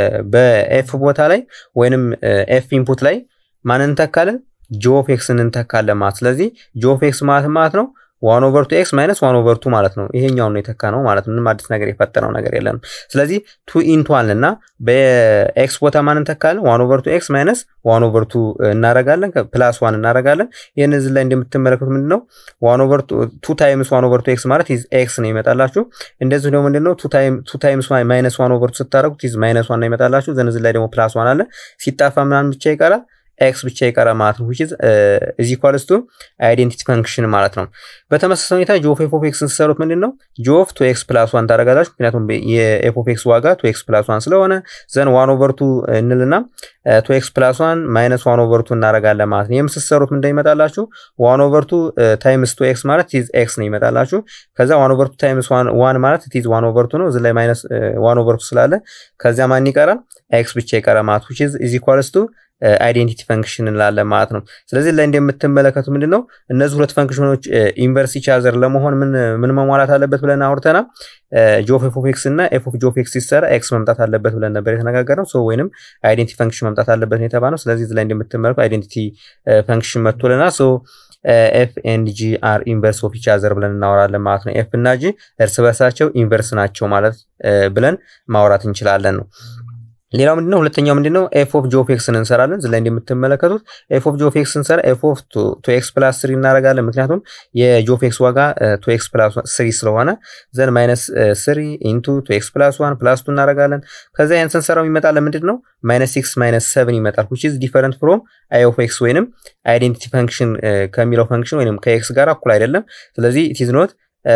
በኤፍ ቦታ ላይ ወይንም ኤፍ ኢንፑት ላይ ማንን እንተካለን ጂ ኦፍ ኤክስን እንተካለን ማለት ስለዚህ ጂ ኦፍ ኤክስ ማለት ማለት ነው ዋን ኦቨር ቱ ኤክስ ማይነስ ዋን ኦቨር ቱ ማለት ነው። ይሄኛውን ነው የተካ ነው ማለት ምንም አዲስ ነገር የፈጠረው ነገር የለንም። ስለዚህ ቱ ኢንቱ አልን እና በኤክስ ቦታ ማን እንተካለን? ዋን ኦቨር ቱ ኤክስ ማይነስ ዋን ኦቨር ቱ እናረጋለን፣ ፕላስ ዋን እናረጋለን። ይህን እዚህ ላይ እንደምትመለከቱት ምንድን ነው ዋን ኦቨር ቱ ታይምስ ዋን ኦቨር ቱ ኤክስ ማለት ኤክስ ነው ይመጣላችሁ። እንደዚሁ ደግሞ ምንድን ነው ቱ ታይምስ ማይነስ ዋን ኦቨር ቱ ስታደረጉት ይዝ ማይነስ ዋን ነው ይመጣላችሁ። ዘን እዚህ ላይ ደግሞ ፕላስ ዋን አለ። ሲጣፋ ምናምን ብቻ ይቀራል ኤክስ ብቻ ይቀራ ማለት ነው። ዊችዝ እዚ ኢኳልስ ቱ አይዴንቲቲ ፈንክሽን ማለት ነው። በተመሳሳይ ሁኔታ ጂ ኦፍ ኤፍ ኦፍ ኤክስን ስትሰሩት ምንድን ነው ጂ ኦፍ ቱ ኤክስ ፕላስ ዋን ታደርጋላችሁ። ምክንያቱም የኤፍ ኦፍ ኤክስ ዋጋ ቱ ኤክስ ፕላስ ዋን ስለሆነ ዘን ዋን ኦቨር ቱ እንልና ቱ ኤክስ ፕላስ ዋን ማይነስ ዋን ኦቨር ቱ እናደርጋለን ማለት ነው። ይህም ስትሰሩት ምንድን ይመጣላችሁ? ዋን ኦቨር ቱ ታይምስ ቱ ኤክስ ማለት ቲዝ ኤክስ ነው ይመጣላችሁ። ከዛ ዋን ኦቨር ቱ ታይምስ ዋን ማለት ቲዝ ዋን ኦቨር ቱ ነው። እዚ ላይ ማይነስ ዋን ኦቨር ቱ ስላለ ከዚያ ማን ይቀራል? ኤክስ ብቻ ይቀራ ማለት ዊች ኢዝ ኢኳልስ ቱ አይዴንቲቲ ፈንክሽን እንላለን ማለት ነው። ስለዚህ ላይ እንደምትመለከቱ ምንድን ነው እነዚህ ሁለት ፈንክሽኖች ኢንቨርስ ኢቻዘር ለመሆን ምን ምን መሟላት አለበት ብለን አውርተናል። ጂ ኦፍ ኤፍ ኦፍ ኤክስ እና ኤፍ ኦፍ ጂ ኦፍ ኤክስ ሲሰራ ኤክስ መምጣት አለበት ብለን ነበር የተነጋገርነው። ሶ ወይንም አይዴንቲቲ ፈንክሽን መምጣት አለበት ነው የተባለው። ስለዚህ ላይ እንደምትመለከቱ አይዴንቲቲ ፈንክሽን መጥቶልናል። ሶ ኤፍ ኤንድ ጂ አር ኢንቨርስ ኦፍ ኢቻዘር ብለን እናወራለን ማለት ነው። ኤፍ እና ጂ እርስ በርሳቸው ኢንቨርስ ናቸው ማለት ብለን ማውራት እንችላለን ነው። ሌላው ምንድነው? ሁለተኛው ምንድነው? ኤፍ ኦፍ ጂ ኦፍ ኤክስን እንሰራለን። እዚህ ላይ እንደምትመለከቱት ኤፍ ኦፍ ጂ ኦፍ ኤክስ እንሰራ ኤፍ ኦፍ ቱ ኤክስ ፕላስ ስሪ እናደርጋለን። ምክንያቱም የጂ ኦፍ ኤክስ ዋጋ ቱ ኤክስ ፕላስ ስሪ ስለሆነ ዘን ማይነስ ስሪ ኢንቱ ቱ ኤክስ ፕላስ ዋን ፕላስ ቱ እናደርጋለን። ከዚያ ያን ስንሰራው ይመጣል ምንድን ነው? ማይነስ ሲክስ ማይነስ ሰቨን ይመጣል። ዊች ኢዝ ዲፈረንት ፍሮም አይ ኦፍ ኤክስ ወይንም አይዴንቲቲ ፈንክሽን ከሚለው ፈንክሽን ወይንም ከኤክስ ጋር እኩል አይደለም። ስለዚህ ኢት ኢዝ ኖት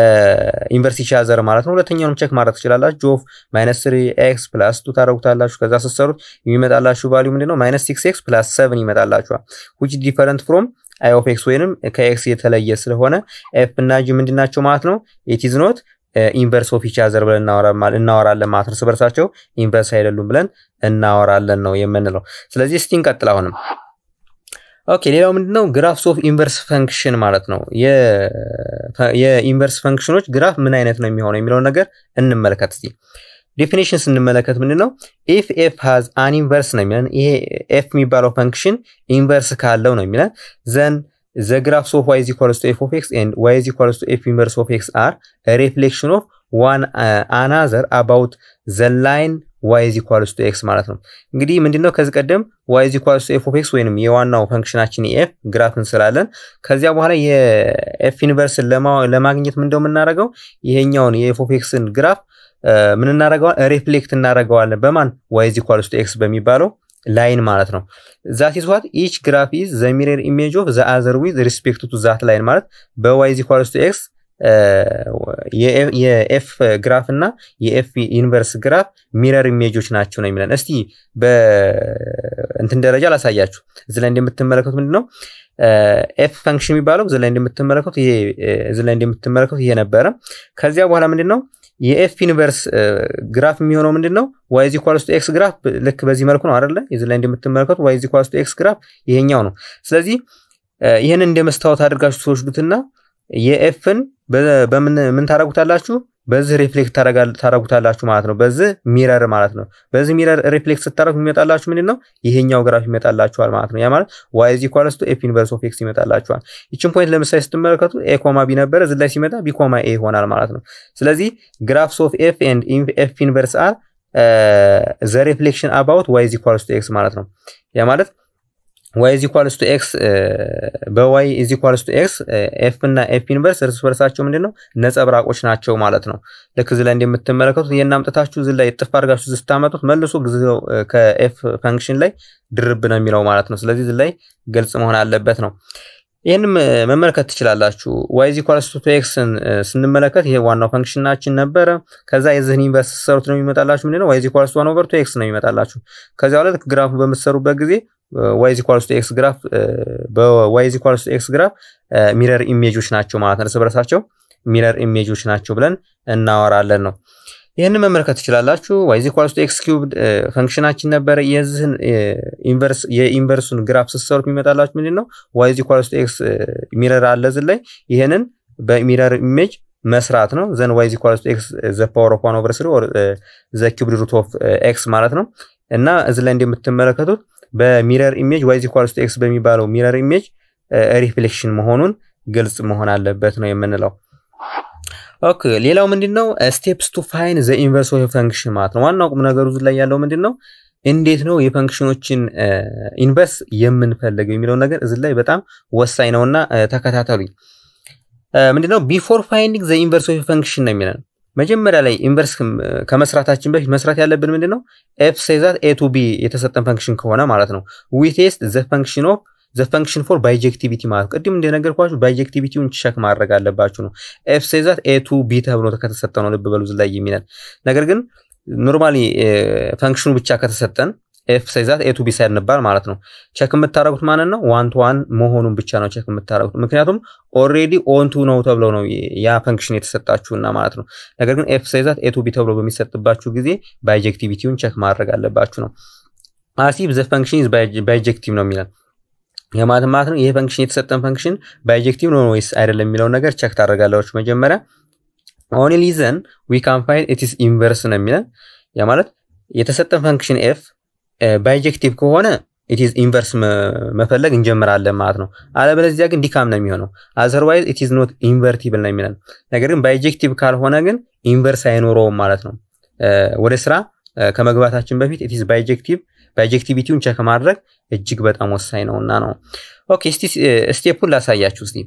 ኢንቨርስ ኢቻዘር ማለት ነው። ሁለተኛውንም ቼክ ማድረግ ትችላላችሁ። ጆፍ ማይነስ ስሪ ኤክስ ፕላስ ቱ ታደረጉታላችሁ። ከዛ ስትሰሩት የሚመጣላችሁ ቫሊዩ ምንድነው? ማይነስ ሲክስ ኤክስ ፕላስ ሰቨን ይመጣላችኋል። ዊች ዲፈረንት ፍሮም አይ ኦፍ ኤክስ ወይንም ከኤክስ የተለየ ስለሆነ ኤፍ እና ጂ ምንድናቸው ማለት ነው? ኢት ኢዝ ኖት ኢንቨርስ ኦፍ ኢቻዘር ብለን እናወራለን ማለት ነው። እርስ በርሳቸው ኢንቨርስ አይደሉም ብለን እናወራለን ነው የምንለው። ስለዚህ እስቲ እንቀጥል አሁንም ኦኬ ሌላው ምንድነው ግራፍስ ኦፍ ኢንቨርስ ፈንክሽን ማለት ነው። የኢንቨርስ ፈንክሽኖች ግራፍ ምን አይነት ነው የሚሆነው የሚለውን ነገር እንመለከት እስቲ። ዴፊኒሽን ስንመለከት ምንድነው ኢፍ ኤፍ ሃዝ አን ኢንቨርስ ነው የሚለን። ይሄ ኤፍ የሚባለው ፈንክሽን ኢንቨርስ ካለው ነው የሚለን ዘን ዘ ግራፍስ ኦፍ ዋይ ኢዝ ኢኳልስ ቱ ኤፍ ኦፍ ኤክስ ኤንድ ዋይ ኢዝ ኢኳልስ ቱ ኤፍ ኢንቨርስ ኦፍ ኤክስ አር ሪፍሌክሽን ኦፍ ዋን አናዘር አባውት ዘ ላይን ዋይ ኢዝ ኢኳልስ ቱ ኤክስ ማለት ነው። እንግዲህ ምንድነው ከዚህ ቀደም ዋይ ኢዝ ኢኳልስ ቱ ኤፍ ኦፍ ኤክስ ወይንም የዋናው ፈንክሽናችን የኤፍ ግራፍ እንስላለን። ከዚያ በኋላ የኤፍ ኢንቨርስን ለማግኘት ምንድነው የምናደርገው ይሄኛውን የኤፍ ኦፍ ኤክስን ግራፍ ምን እናደርገዋል? ሪፍሌክት እናደርገዋለን በማን ዋይ ኢዝ ኢኳልስ ቱ ኤክስ በሚባለው ላይን ማለት ነው። ዛት ኢዝ ዋት ኢች ግራፍ ኢዝ ዘ ሚረር ኢሜጅ ኦፍ ዘ አዘር ዊዝ ሪስፔክት ቱ ዛት ላይን ማለት በዋይ ኢዝ ኢኳልስ ቱ ኤክስ የኤፍ ግራፍ እና የኤፍ ኢንቨርስ ግራፍ ሚረር ኢሜጆች ናቸው ነው የሚለን። እስቲ በእንትን ደረጃ ላሳያችሁ። እዚህ ላይ እንደምትመለከቱት ምንድን ነው ኤፍ ፈንክሽን የሚባለው እዚህ ላይ እንደምትመለከቱት ይሄ እዚህ ላይ እንደምትመለከቱት ይሄ ነበረ። ከዚያ በኋላ ምንድን ነው የኤፍ ኢንቨርስ ግራፍ የሚሆነው ምንድን ነው? ዋይ ኢዝ ኢኳልስ ቱ ኤክስ ግራፍ ልክ በዚህ መልኩ ነው አይደለ? እዚህ ላይ እንደምትመለከቱት ዋይ ኢዝ ኢኳልስ ቱ ኤክስ ግራፍ ይሄኛው ነው። ስለዚህ ይህንን እንደ መስታወት አድርጋችሁ ትወስዱትና የኤፍን በምን ምን ታደርጉታላችሁ? በዚህ ሪፍሌክት ታደርጉታላችሁ ማለት ነው። በዚህ ሚረር ማለት ነው። በዚህ ሚረር ሪፍሌክት ስታደርጉ የሚመጣላችሁ ምንድን ነው? ይሄኛው ግራፍ ይመጣላችኋል ማለት ነው። ያ ማለት ዋይ ኢዝ ኢኳልስ ቱ ኤፍ ኢንቨርስ ኦፍ ኤክስ ይመጣላችኋል። ይችን ፖይንት ለምሳሌ ስትመለከቱ ኤ ኮማ ቢ ነበረ፣ እዚህ ላይ ሲመጣ ቢ ኮማ ኤ ይሆናል ማለት ነው። ስለዚህ ግራፍስ ኦፍ ኤፍ ኤንድ ኤፍ ኢንቨርስ አር ዘ ሪፍሌክሽን አባውት ዋይ ኢዝ ኢኳልስ ቱ ኤክስ ማለት ነው። ያ ማለት ዋይ ኢዝ ኢኳልስ ቱ ኤክስ በዋይ ኢዝ ኢኳልስ ቱ ኤክስ ኤፍ እና ኤፍ ኢንቨርስ እርስ በርሳቸው ምንድን ነው ነጸብራቆች ናቸው ማለት ነው። ልክ እዚህ ላይ እንደምትመለከቱት ይህን አምጥታችሁ እዚህ ላይ ጥፍ አድርጋችሁ ስታመጡት መልሶ ጊዜው ከኤፍ ፈንክሽን ላይ ድርብ ነው የሚለው ማለት ነው። ስለዚህ እዚህ ላይ ግልጽ መሆን አለበት ነው። ይህንም መመልከት ትችላላችሁ። ዋይ ኢዝ ኢኳልስ ቱ ኤክስን ስንመለከት ይሄ ዋናው ፈንክሽናችን ነበረ። ከዛ የዚህን ኢንቨርስ ሰሩት ነው የሚመጣላችሁ ምንድነው ዋይ ኢዝ ኢኳልስ ቱ ዋን ኦቨር ቱ ኤክስ ነው የሚመጣላችሁ። ከዚያ በኋላ ልክ ግራፉ በምትሰሩበት ጊዜ ዋይ ኢዝ ኢኳልስ ቱ ኤክስ ግራፍ በዋይ ኢዝ ኢኳልስ ቱ ኤክስ ግራፍ ሚረር ኢሜጆች ናቸው ማለት ነው። እርስ በርሳቸው ሚረር ኢሜጆች ናቸው ብለን እናወራለን ነው። ይህንን መመልከት ትችላላችሁ። ዋይ ኢዝ ኢኳልስ ቱ ኤክስ ኪዩብድ ፈንክሽናችን ነበረ። የዚህን ኢንቨርስ የኢንቨርሱን ግራፍ ስትሰሩት የሚመጣላችሁ ምንድን ነው? ዋይ ኢዝ ኢኳልስ ቱ ኤክስ ሚረር አለ እዚህ ላይ ይህንን በሚረር ኢሜጅ መስራት ነው። ዘን ዋይ ኢኳልስ ቱ ኤክስ ዘ ፓወር ኦፍ ዋን ኦቨር ስሪ ኦር ዘ ኪዩብድ ሩት ኦፍ ኤክስ ማለት ነው። እና እዚህ ላይ እንደምትመለከቱት በሚረር ኢሜጅ ዋይ ኢኳልስ ቱ ኤክስ በሚባለው ሚረር ኢሜጅ ሪፍሌክሽን መሆኑን ግልጽ መሆን አለበት ነው የምንለው። ኦኬ ሌላው ምንድን ነው? ስቴፕስ ቱ ፋይን ዘ ኢንቨርስ ኦፍ ፈንክሽን ማለት ነው። ዋናው ቁም ነገሩ ላይ ያለው ምንድን ነው? እንዴት ነው የፈንክሽኖችን ኢንቨርስ የምንፈልገው የሚለው ነገር እዚህ ላይ በጣም ወሳኝ ነውና ተከታተሉኝ። ምንድነው ቢፎር ፋይንዲንግ ዘ ኢንቨርስ ኦፍ ፈንክሽን ነው የሚለን መጀመሪያ ላይ ኢንቨርስ ከመስራታችን በፊት መስራት ያለብን ምንድን ነው? ኤፍ ሴዛት ኤ ቱ ቢ የተሰጠን ፈንክሽን ከሆነ ማለት ነው ዊ ቴስት ዘ ፈንክሽን ኦፍ ዘ ፈንክሽን ፎር ባይጀክቲቪቲ ማለት ቅድም እንደነገርኳችሁ ባይጀክቲቪቲውን ቸክ ማድረግ አለባችሁ ነው። ኤፍ ሴዛት ኤ ቱ ቢ ተብሎ ከተሰጠ ነው ልብ በሉ ላይ የሚለን ነገር ግን ኖርማሊ ፈንክሽኑ ብቻ ከተሰጠን ኤፍ ሳይዛት ኤ ቱ ቢ ሳይንባል ማለት ነው። ቸክ የምታደረጉት ማለት ነው ዋን ቱ ዋን መሆኑን ብቻ ነው ቸክ የምታደረጉት። ምክንያቱም ኦልሬዲ ኦን ቱ ነው ተብሎ ነው ያ ፈንክሽን የተሰጣችሁና ማለት ነው። ነገር ግን ኤፍ ሳይዛት ኤ ቱ ቢ ተብሎ በሚሰጥባችሁ ጊዜ ባይጀክቲቪቲውን ቸክ ማድረግ አለባችሁ ነው። አሲብ ዘ ፈንክሽን ባይጀክቲቭ ነው የሚለን የማለት ማለት ነው። ይሄ ፈንክሽን የተሰጠን ፈንክሽን ባይጀክቲቭ ነው ወይስ አይደለም የሚለውን ነገር ቸክ ታደርጋላችሁ መጀመሪያ ኦንሊ ዘን ዊ ካን ፋይንድ ኢትስ ኢንቨርስ ነው የሚለን ያ ማለት የተሰጠን ፈንክሽን ኤፍ ባይጀክቲቭ ከሆነ ኢትዝ ኢንቨርስ መፈለግ እንጀምራለን ማለት ነው። አለበለዚያ ግን ዲካም ነው የሚሆነው። አዘርዋይዝ ኢትዝ ኖት ኢንቨርቲብል ነው የሚለን። ነገር ግን ባይጀክቲቭ ካልሆነ ግን ኢንቨርስ አይኖረውም ማለት ነው። ወደ ስራ ከመግባታችን በፊት ኢትዝ ባይጀክቲቭ ባይጀክቲቪቲውን ቸክ ማድረግ እጅግ በጣም ወሳኝ ነውና ነው። ኦኬ እስቲ ስቴፑን ላሳያችሁ እስቲ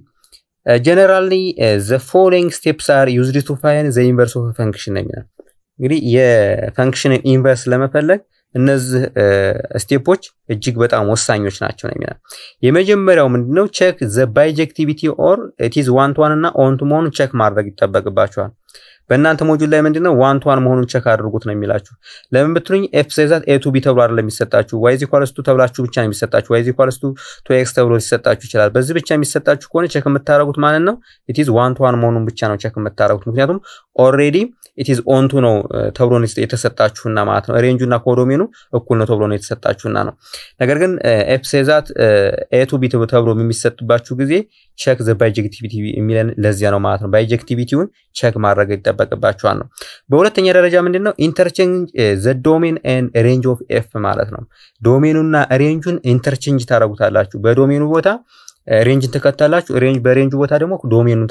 ጀነራሊ ዘ ፎሎዊንግ ስቴፕስ አር ዩዝድ ቱ ፋይን ዘ ኢንቨርስ ኦፍ ፈንክሽን ነው የሚለን። እንግዲህ የፈንክሽንን ኢንቨርስ ለመፈለግ እነዚህ ስቴፖች እጅግ በጣም ወሳኞች ናቸው ነው የሚለን። የመጀመሪያው ምንድነው? ቼክ ዘ ባይጀክቲቪቲ ኦር ኢትዝ ዋን ቱ ዋን እና ኦን ቱ መሆኑን ቼክ ማድረግ ይጠበቅባቸዋል። በእናንተ ሞጁል ላይ ምንድነው ዋን ቱ ዋን መሆኑን ቸክ አድርጉት ነው የሚላችሁ። ለምን ብትሉኝ ኤፍ ሳይዛት ኤ ቱ ቢ ተብሎ አይደለም የሚሰጣችሁ ዋይ ኢኳልስ ቱ ተብላችሁ ብቻ ነው የሚሰጣችሁ። ዋይ ኢኳልስ ቱ ቱ ኤክስ ተብሎ ሊሰጣችሁ ይችላል። በዚህ ብቻ የሚሰጣችሁ ከሆነ ቸክ የምታደርጉት ማለት ነው ኢትዝ ዋን ቱ ዋን መሆኑን ብቻ ነው ቸክ የምታደርጉት። ምክንያቱም ኦልሬዲ ኢትዝ ኦን ቱ ነው ተብሎ ነው የተሰጣችሁና ማለት ነው። ሬንጁና ኮዶሜኑ እኩል ነው ተብሎ ነው የተሰጣችሁና ነው። ነገር ግን ኤፍ ሳይዛት ኤ ቱ ቢ ተብሎ የሚሰጥባችሁ ጊዜ ቸክ ዘ ባይጀክቲቪቲ የሚለን ለዚያ ነው ማለት ነው። ባይጀክቲቪቲውን ቸክ ማድረግ ይጠበቅባቸዋል ነው። በሁለተኛ ደረጃ ምንድን ነው ኢንተርቼንጅ ዘ ዶሜን ኤንድ ሬንጅ ኦፍ ኤፍ ማለት ነው። ዶሜኑና ሬንጁን ኢንተርቼንጅ ታደረጉታላችሁ። በዶሜኑ ቦታ ሬንጅን ተከታላችሁ፣ ሬንጅ በሬንጁ ቦታ ደግሞ ዶሜኑን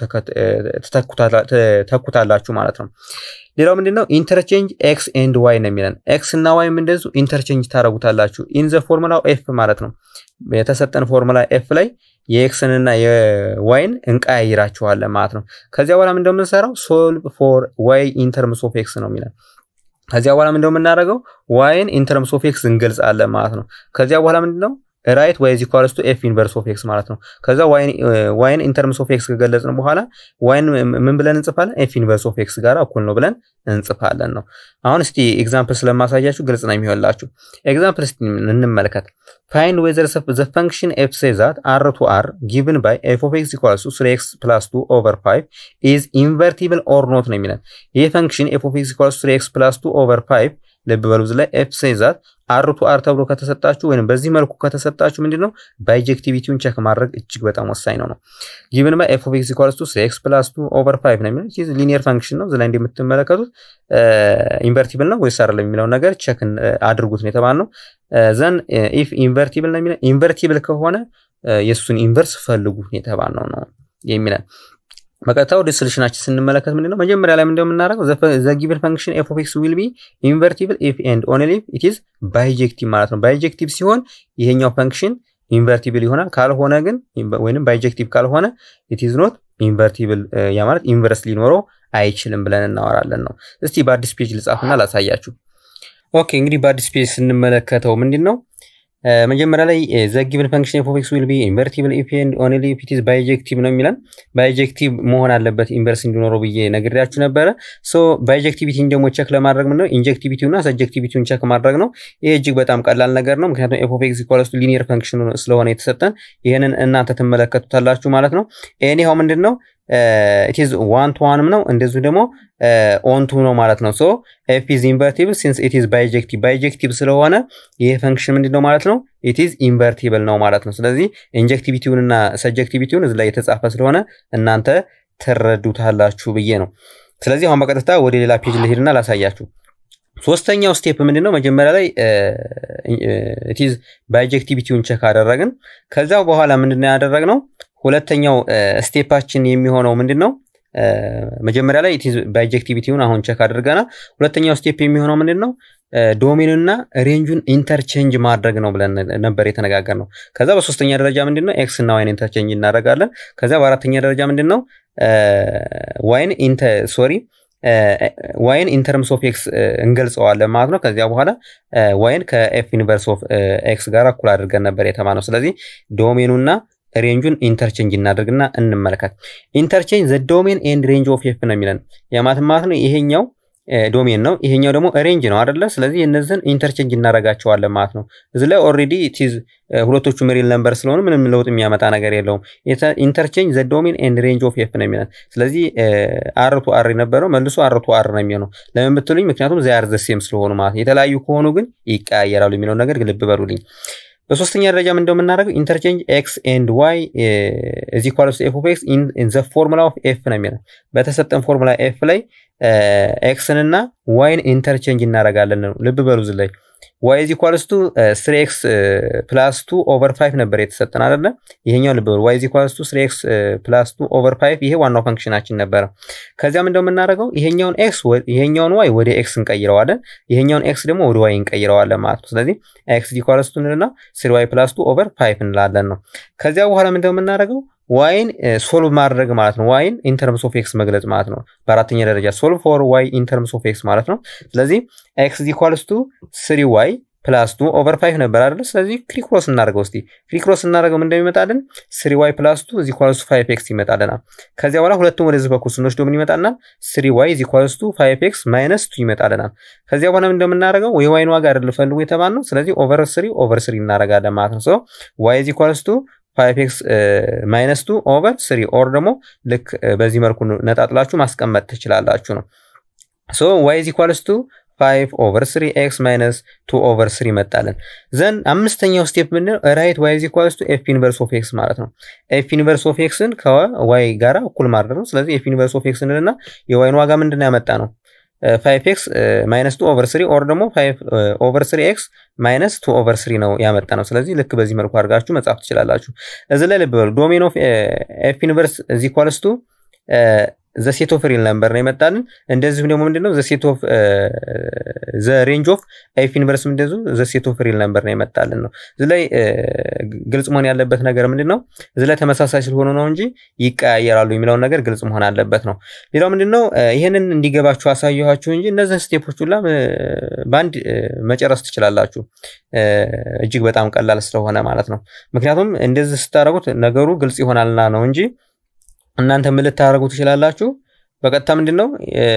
ተኩታላችሁ ማለት ነው። ሌላው ምንድነው ኢንተርቼንጅ ኤክስ ኤንድ ዋይ ነው የሚለን። ኤክስ እና ዋይም እንደዚሁ ኢንተርቼንጅ ታደረጉታላችሁ ኢን ዘ ፎርሙላ ኤፍ ማለት ነው። የተሰጠን ፎርሙላ ኤፍ ላይ የኤክስን እና የዋይን እንቀያይራቸዋለን ማለት ነው። ከዚያ በኋላ እንደምንሰራው ሶልቭ ፎር ዋይ ኢንተርምስ ኦፍ ኤክስ ነው የሚለን። ከዚያ በኋላ እንደምናደርገው ዋይን ኢንተርምስ ኦፍ ኤክስ እንገልጻለን ማለት ነው። ከዚያ በኋላ ምንድነው ራይት ዋይ ኢዝ ኢኳልስ ቱ ኤፍ ኢንቨርስ ኦፍ ኤክስ ማለት ነው። ከዛ ዋይን ኢንተርምስ ኦፍ ኤክስ ከገለጽን በኋላ ዋይን ምን ብለን እንጽፋለን? ኤፍ ኢንቨርስ ኦፍ ኤክስ ጋር እኩል ነው ብለን እንጽፋለን ነው። አሁን እስቲ ኤግዛምፕል ስለማሳያችሁ ግልጽ ነው የሚሆንላችሁ። ኤግዛምፕል እስቲ እንመልከት። ፋይንድ ዌዘር ዘ ፈንክሽን ኤፍ ሴ ዛት አር ቱ አር ጊቭን ባይ ኤፍ ኦፍ ኤክስ ኢኳልስ ቱ ስሪ ኤክስ ፕላስ ቱ ኦቨር ፋይቭ ኢዝ ኢንቨርቲብል ኦር ኖት ነው የሚለን። ይህ ፈንክሽን ኤፍ ኦፍ ኤክስ ኢኳልስ ቱ ስሪ ኤክስ ፕላስ ቱ ኦቨር ፋይቭ ልብ በሉ ላይ ኤፍ ሴ ዛት አር ቱ አር ተብሎ ከተሰጣችሁ ወይም በዚህ መልኩ ከተሰጣችሁ ምንድነው ባይጀክቲቪቲውን ቸክ ማድረግ እጅግ በጣም ወሳኝ ነው ነው ጊቭን ባይ ኤፍ ኦፍ ኤክስ ኢኳልስ ቱ ኤክስ ፕላስ ቱ ኦቨር ፋይቭ ነው የሚለው ይህ ሊኒየር ፈንክሽን ነው። እዚህ ላይ እንደምትመለከቱት ኢንቨርቲብል ነው ወይስ አይደለም የሚለው ነገር ቸክ አድርጉት ነው የተባልነው። ዘን ኢፍ ኢንቨርቲብል ነው የሚለው ኢንቨርቲብል ከሆነ የእሱን ኢንቨርስ ፈልጉ የተባልነው ነው የሚለን በቀጥታ ወደ ሶሉሽናችን ስንመለከት ምንድነው መጀመሪያ ላይ ምንድነው የምናደርገው ዘ ጊቨን ፈንክሽን ኤፍ ኦፍ ኤክስ ዊል ቢ ኢንቨርቲብል ኢፍ ኤንድ ኦንሊ ኢፍ ኢት ኢዝ ባይጀክቲቭ ማለት ነው። ባይጀክቲቭ ሲሆን ይሄኛው ፈንክሽን ኢንቨርቲብል ይሆናል። ካልሆነ ግን ወይንም ባይጀክቲቭ ካልሆነ ኢት ኢዝ ኖት ኢንቨርቲብል፣ ያ ማለት ኢንቨርስ ሊኖረው አይችልም ብለን እናወራለን ነው። እስቲ በአዲስ ፔጅ ልጻፍና ላሳያችሁ። ኦኬ እንግዲህ በአዲስ ፔጅ ስንመለከተው ምንድን ነው መጀመሪያ ላይ ዘ ጊቨን ፈንክሽን ኤፍ ኦፍ ኤክስ ዊል ቢ ኢንቨርቲብል ኢፍ ኤንድ ኦንሊ ኢፍ ኢት ኢዝ ባይጀክቲቭ ነው የሚለን። ባይጀክቲቭ መሆን አለበት ኢንቨርስ እንዲኖረው ብዬ ነግሬያችሁ ነበረ። ሶ ባይጀክቲቪቲን ደግሞ ቸክ ለማድረግ ምንድነው ኢንጀክቲቪቲው እና ሰጀክቲቪቲውን ቸክ ማድረግ ነው። ይሄ እጅግ በጣም ቀላል ነገር ነው። ምክንያቱም ኤፍ ኦፍ ኤክስ ኢኳልስ ቱ ሊኒየር ፈንክሽን ስለሆነ የተሰጠን ይህንን እናንተ ትመለከቱታላችሁ ማለት ነው። ኤኒሃው ምንድን ነው ኢትዝ ዋን ቱ ዋንም ነው እንደዚሁ ደግሞ ኦን ቱ ነው ማለት ነው። ሶ ኤፍ ኢዝ ኢንቨርቲብል ሲንስ ኢትዝ ባይጀክቲቭ ባይጀክቲቭ ስለሆነ ይሄ ፈንክሽን ምንድን ነው ማለት ነው ኢትዝ ኢንቨርቲብል ነው ማለት ነው። ስለዚህ ኢንጀክቲቪቲውን እና ሰጀክቲቪቲውን እዚ ላይ የተጻፈ ስለሆነ እናንተ ትረዱታላችሁ ብዬ ነው። ስለዚህ አሁን በቀጥታ ወደ ሌላ ፔጅ ልሄድና ላሳያችሁ። ሶስተኛው ስቴፕ ምንድን ነው? መጀመሪያ ላይ ኢትዝ ባይጀክቲቪቲውን ቸክ አደረግን። ከዛ በኋላ ምንድነው ያደረግነው? ሁለተኛው ስቴፓችን የሚሆነው ምንድን ነው? መጀመሪያ ላይ ባይጀክቲቪቲውን አሁን ቸክ አድርገናል። ሁለተኛው ስቴፕ የሚሆነው ምንድን ነው? ዶሜኑና ሬንጁን ኢንተርቼንጅ ማድረግ ነው ብለን ነበር የተነጋገር ነው። ከዛ በሶስተኛ ደረጃ ምንድን ነው? ኤክስ እና ዋይን ኢንተርቼንጅ እናደርጋለን። ከዛ በአራተኛ ደረጃ ምንድን ነው? ዋይን ሶሪ ዋይን ኢንተርምስ ኦፍ ኤክስ እንገልጸዋለን ማለት ነው። ከዚያ በኋላ ዋይን ከኤፍ ዩኒቨርስ ኦፍ ኤክስ ጋር እኩል አድርገን ነበር የተማነው። ስለዚህ ዶሜኑና ሬንጁን ኢንተርቼንጅ እናደርግና እንመለከት። ኢንተርቼንጅ ዘ ዶሜን ኤንድ ሬንጅ ኦፍ ኤፍ ነው የሚለን የማለት ማለት ነው። ይሄኛው ዶሜን ነው፣ ይሄኛው ደግሞ ሬንጅ ነው አይደለ? ስለዚህ እነዚህን ኢንተርቼንጅ እናደርጋቸዋለን ማለት ነው። እዚህ ላይ ኦልሬዲ ቲዝ ሁለቶቹ ሪል ነምበር ስለሆኑ ምንም ለውጥ የሚያመጣ ነገር የለውም። ኢንተርቼንጅ ዘ ዶሜን ኤንድ ሬንጅ ኦፍ ኤፍ ነው የሚለን። ስለዚህ አር ቱ አር የነበረው መልሶ አር ቱ አር ነው የሚሆነው። ለምን ብትሉኝ፣ ምክንያቱም ዚያር ዘ ሴም ስለሆኑ ማለት ነው። የተለያዩ ከሆኑ ግን ይቀያየራሉ የሚለው ነገር ልብ በሉልኝ። በሶስተኛ ደረጃ ምን እንደምናደርገው ኢንተርቼንጅ ኤክስ ኤንድ ዋይ እዚ ኳልስ ኤፍ ኦፍ ኤክስ ኢን ዘ ፎርሙላ ኦፍ ኤፍ ነው የሚለው። በተሰጠን ፎርሙላ ኤፍ ላይ ኤክስን እና ዋይን ኢንተርቼንጅ እናደርጋለን ነው። ልብ በሉ እዚህ ላይ ዋይ ኢዝ ኢኳልስ ቱ ስሪ ኤክስ ፕላስ ቱ ኦቨር ፋይቭ ነበር የተሰጠን አይደለ? ይሄኛው ልብ በሉ ዋይ ኢዝ ኢኳልስ ቱ ስሪ ኤክስ ፕላስ ቱ ኦቨር ፋይቭ ይሄ ዋናው ፈንክሽናችን ነበረ። ከዚያም እንደምናደርገው ይሄኛውን ኤክስ ይሄኛውን ዋይ ወደ ኤክስ እንቀይረዋለን፣ ይሄኛውን ኤክስ ደግሞ ወደ ዋይ እንቀይረዋለን ማለት ነው። ስለዚህ ኤክስ ኢዝ ኢኳልስ ቱ እንልና ስሪ ዋይ ፕላስ ቱ ኦቨር ፋይቭ እንላለን ነው። ከዚያ በኋላ ምን እንደምናደርገው ዋይን ሶልቭ ማድረግ ማለት ነው። ዋይን ኢንተርምስ ኦፍ ኤክስ መግለጽ ማለት ነው። በአራተኛ ደረጃ ሶልቭ ፎር ዋይ ኢንተርምስ ኦፍ ኤክስ ማለት ነው። ስለዚህ ኤክስ ኢኳልስ ቱ ስሪ ዋይ ፕላስ ቱ ኦቨር ፋይቭ ነበር አይደለ? ስለዚህ ክሪክሮስ እናደርገው እስቲ ክሪክሮስ እናደርገው ምን እንደሚመጣልን ስሪ ዋይ ፕላስ ቱ እዚ ኳልስ ቱ ፋይቭ ኤክስ ይመጣልናል። ከዚያ በኋላ ሁለቱም ወደዚህ በኩል ስንወስደው ምን ይመጣልናል? ስሪ ዋይ እዚ ኳልስ ቱ ፋይቭ ኤክስ ማይነስ ቱ ይመጣልናል። ከዚያ በኋላ ምን እንደምናደርገው የዋይን ዋጋ አይደል ፈልጉ የተባልነው። ስለዚህ ኦቨር ስሪ ኦቨር ስሪ እናደርጋለን ማለት ነው። ሶ ዋይ እዚ ኳልስ ቱ ፋይቭ ኤክስ ማይነስ ቱ ኦቨር ስሪ ኦር ደግሞ ልክ በዚህ መልኩ ነጣጥላችሁ ማስቀመጥ ትችላላችሁ ነው። ሶ ዋይ ኢዝ ኢኳልስ ቱ ፋይቭ ኦቨር ስሪ ኤክስ ማይነስ ቱ ኦቨር ስሪ መጣለን። ዘን አምስተኛው ስቴፕ ምንድነው? ራይት ዋይ ኢዝ ኢኳልስ ቱ ኤፍ ዩኒቨርስ ኦፍ ኤክስ ማለት ነው። ኤፍ ዩኒቨርስ ኦፍ ኤክስን ከዋይ ጋራ እኩል ማድረግ ነው። ስለዚህ ኤፍ ዩኒቨርስ ኦፍ ኤክስ እንልና የዋይን ዋጋ ምንድነው ያመጣ ነው ፋይቭ ኤክስ ማይነስ ቱ ኦቨር ስሪ ኦር ደግሞ ፋይቭ ኦቨር ስሪ ኤክስ ማይነስ ቱ ኦቨር ስሪ ነው ያመጣ ነው። ስለዚህ ልክ በዚህ መልኩ አድርጋችሁ መጻፍ ትችላላችሁ። እዚህ ላይ ልብ በሉ ዶሜን ኦፍ ኤፍ ዩኒቨርስ እዚ ኢኳልስ ቱ ዘ ሴት ኦፍ ሪል ነምበር ነው የመጣልን። እንደዚሁም ደግሞ ምንድነው ዘ ሴት ኦፍ ዘ ሬንጅ ኦፍ ኤፍ ዩኒቨርስ እንደዚሁ ዘ ሴት ኦፍ ሪል ነምበር ነው የመጣልን ነው። እዚህ ላይ ግልጽ መሆን ያለበት ነገር ምንድን ነው? እዚህ ላይ ተመሳሳይ ስለሆኑ ነው እንጂ ይቀያየራሉ የሚለውን ነገር ግልጽ መሆን አለበት ነው። ሌላው ምንድነው ይህንን እንዲገባችሁ አሳየኋችሁ እንጂ እነዚህን ስቴፖች ሁላ በአንድ መጨረስ ትችላላችሁ። እጅግ በጣም ቀላል ስለሆነ ማለት ነው። ምክንያቱም እንደዚህ ስታደርጉት ነገሩ ግልጽ ይሆናልና ነው እንጂ እናንተ ምን ልታደርጉ ትችላላችሁ? በቀጥታ ምንድን ነው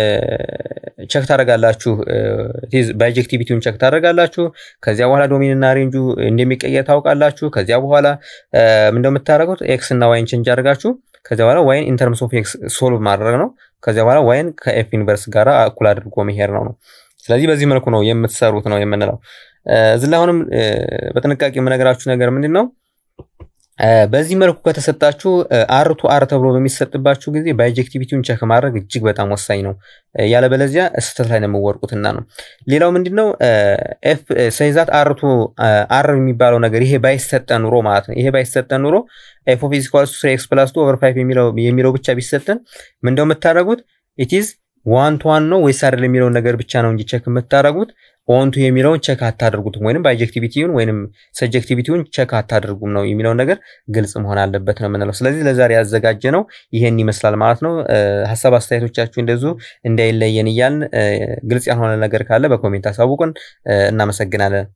ቸክ ታደርጋላችሁ። ባይጀክቲቪቲውን ቸክ ታደርጋላችሁ። ከዚያ በኋላ ዶሜንና ሬንጁ እንደሚቀየር ታውቃላችሁ። ከዚያ በኋላ እንደምታደርጉት ኤክስ እና ዋይን ቼንጅ አድርጋችሁ ከዚያ በኋላ ዋይን ኢንተርምስ ኦፍ ኤክስ ሶልቭ ማድረግ ነው። ከዚያ በኋላ ዋይን ከኤፍ ዩኒቨርስ ጋር እኩል አድርጎ መሄድ ነው ነው። ስለዚህ በዚህ መልኩ ነው የምትሰሩት ነው የምንለው። እዚህ ላይ አሁንም በጥንቃቄ የምነግራችሁ ነገር ምንድን ነው በዚህ መልኩ ከተሰጣችሁ አር ቱ አር ተብሎ በሚሰጥባችሁ ጊዜ ባይጀክቲቪቲውን ቸክ ማድረግ እጅግ በጣም ወሳኝ ነው። ያለበለዚያ ስህተት ላይ ነው የምወርቁትና ነው። ሌላው ምንድነው ኤፍ ሰይዛት አር ቱ አር የሚባለው ነገር ይሄ ባይሰጠን ኑሮ ማለት ነው። ይሄ ባይሰጠን ኑሮ ኤፍ ኦፍ ኢዝ ኢኳልስ ቱ ስሪ ኤክስ ፕላስ ቱ ኦቨር ፋይቭ የሚለው ብቻ ቢሰጠን ምንደው የምታደርጉት ኢትዝ ዋን ቱ ዋን ነው ወይስ አይደል የሚለውን ነገር ብቻ ነው እንጂ ቸክ የምታደርጉት ኦንቱ የሚለውን ቸክ አታደርጉትም፣ ወይንም ባይጀክቲቪቲውን ወይንም ሰጀክቲቪቲውን ቸክ አታደርጉም ነው የሚለውን ነገር ግልጽ መሆን አለበት ነው የምንለው። ስለዚህ ለዛሬ ያዘጋጀ ነው ይሄን ይመስላል ማለት ነው። ሀሳብ አስተያየቶቻችሁ እንደዚሁ እንዳይለየን እያልን ግልጽ ያልሆነ ነገር ካለ በኮሜንት አሳውቁን። እናመሰግናለን።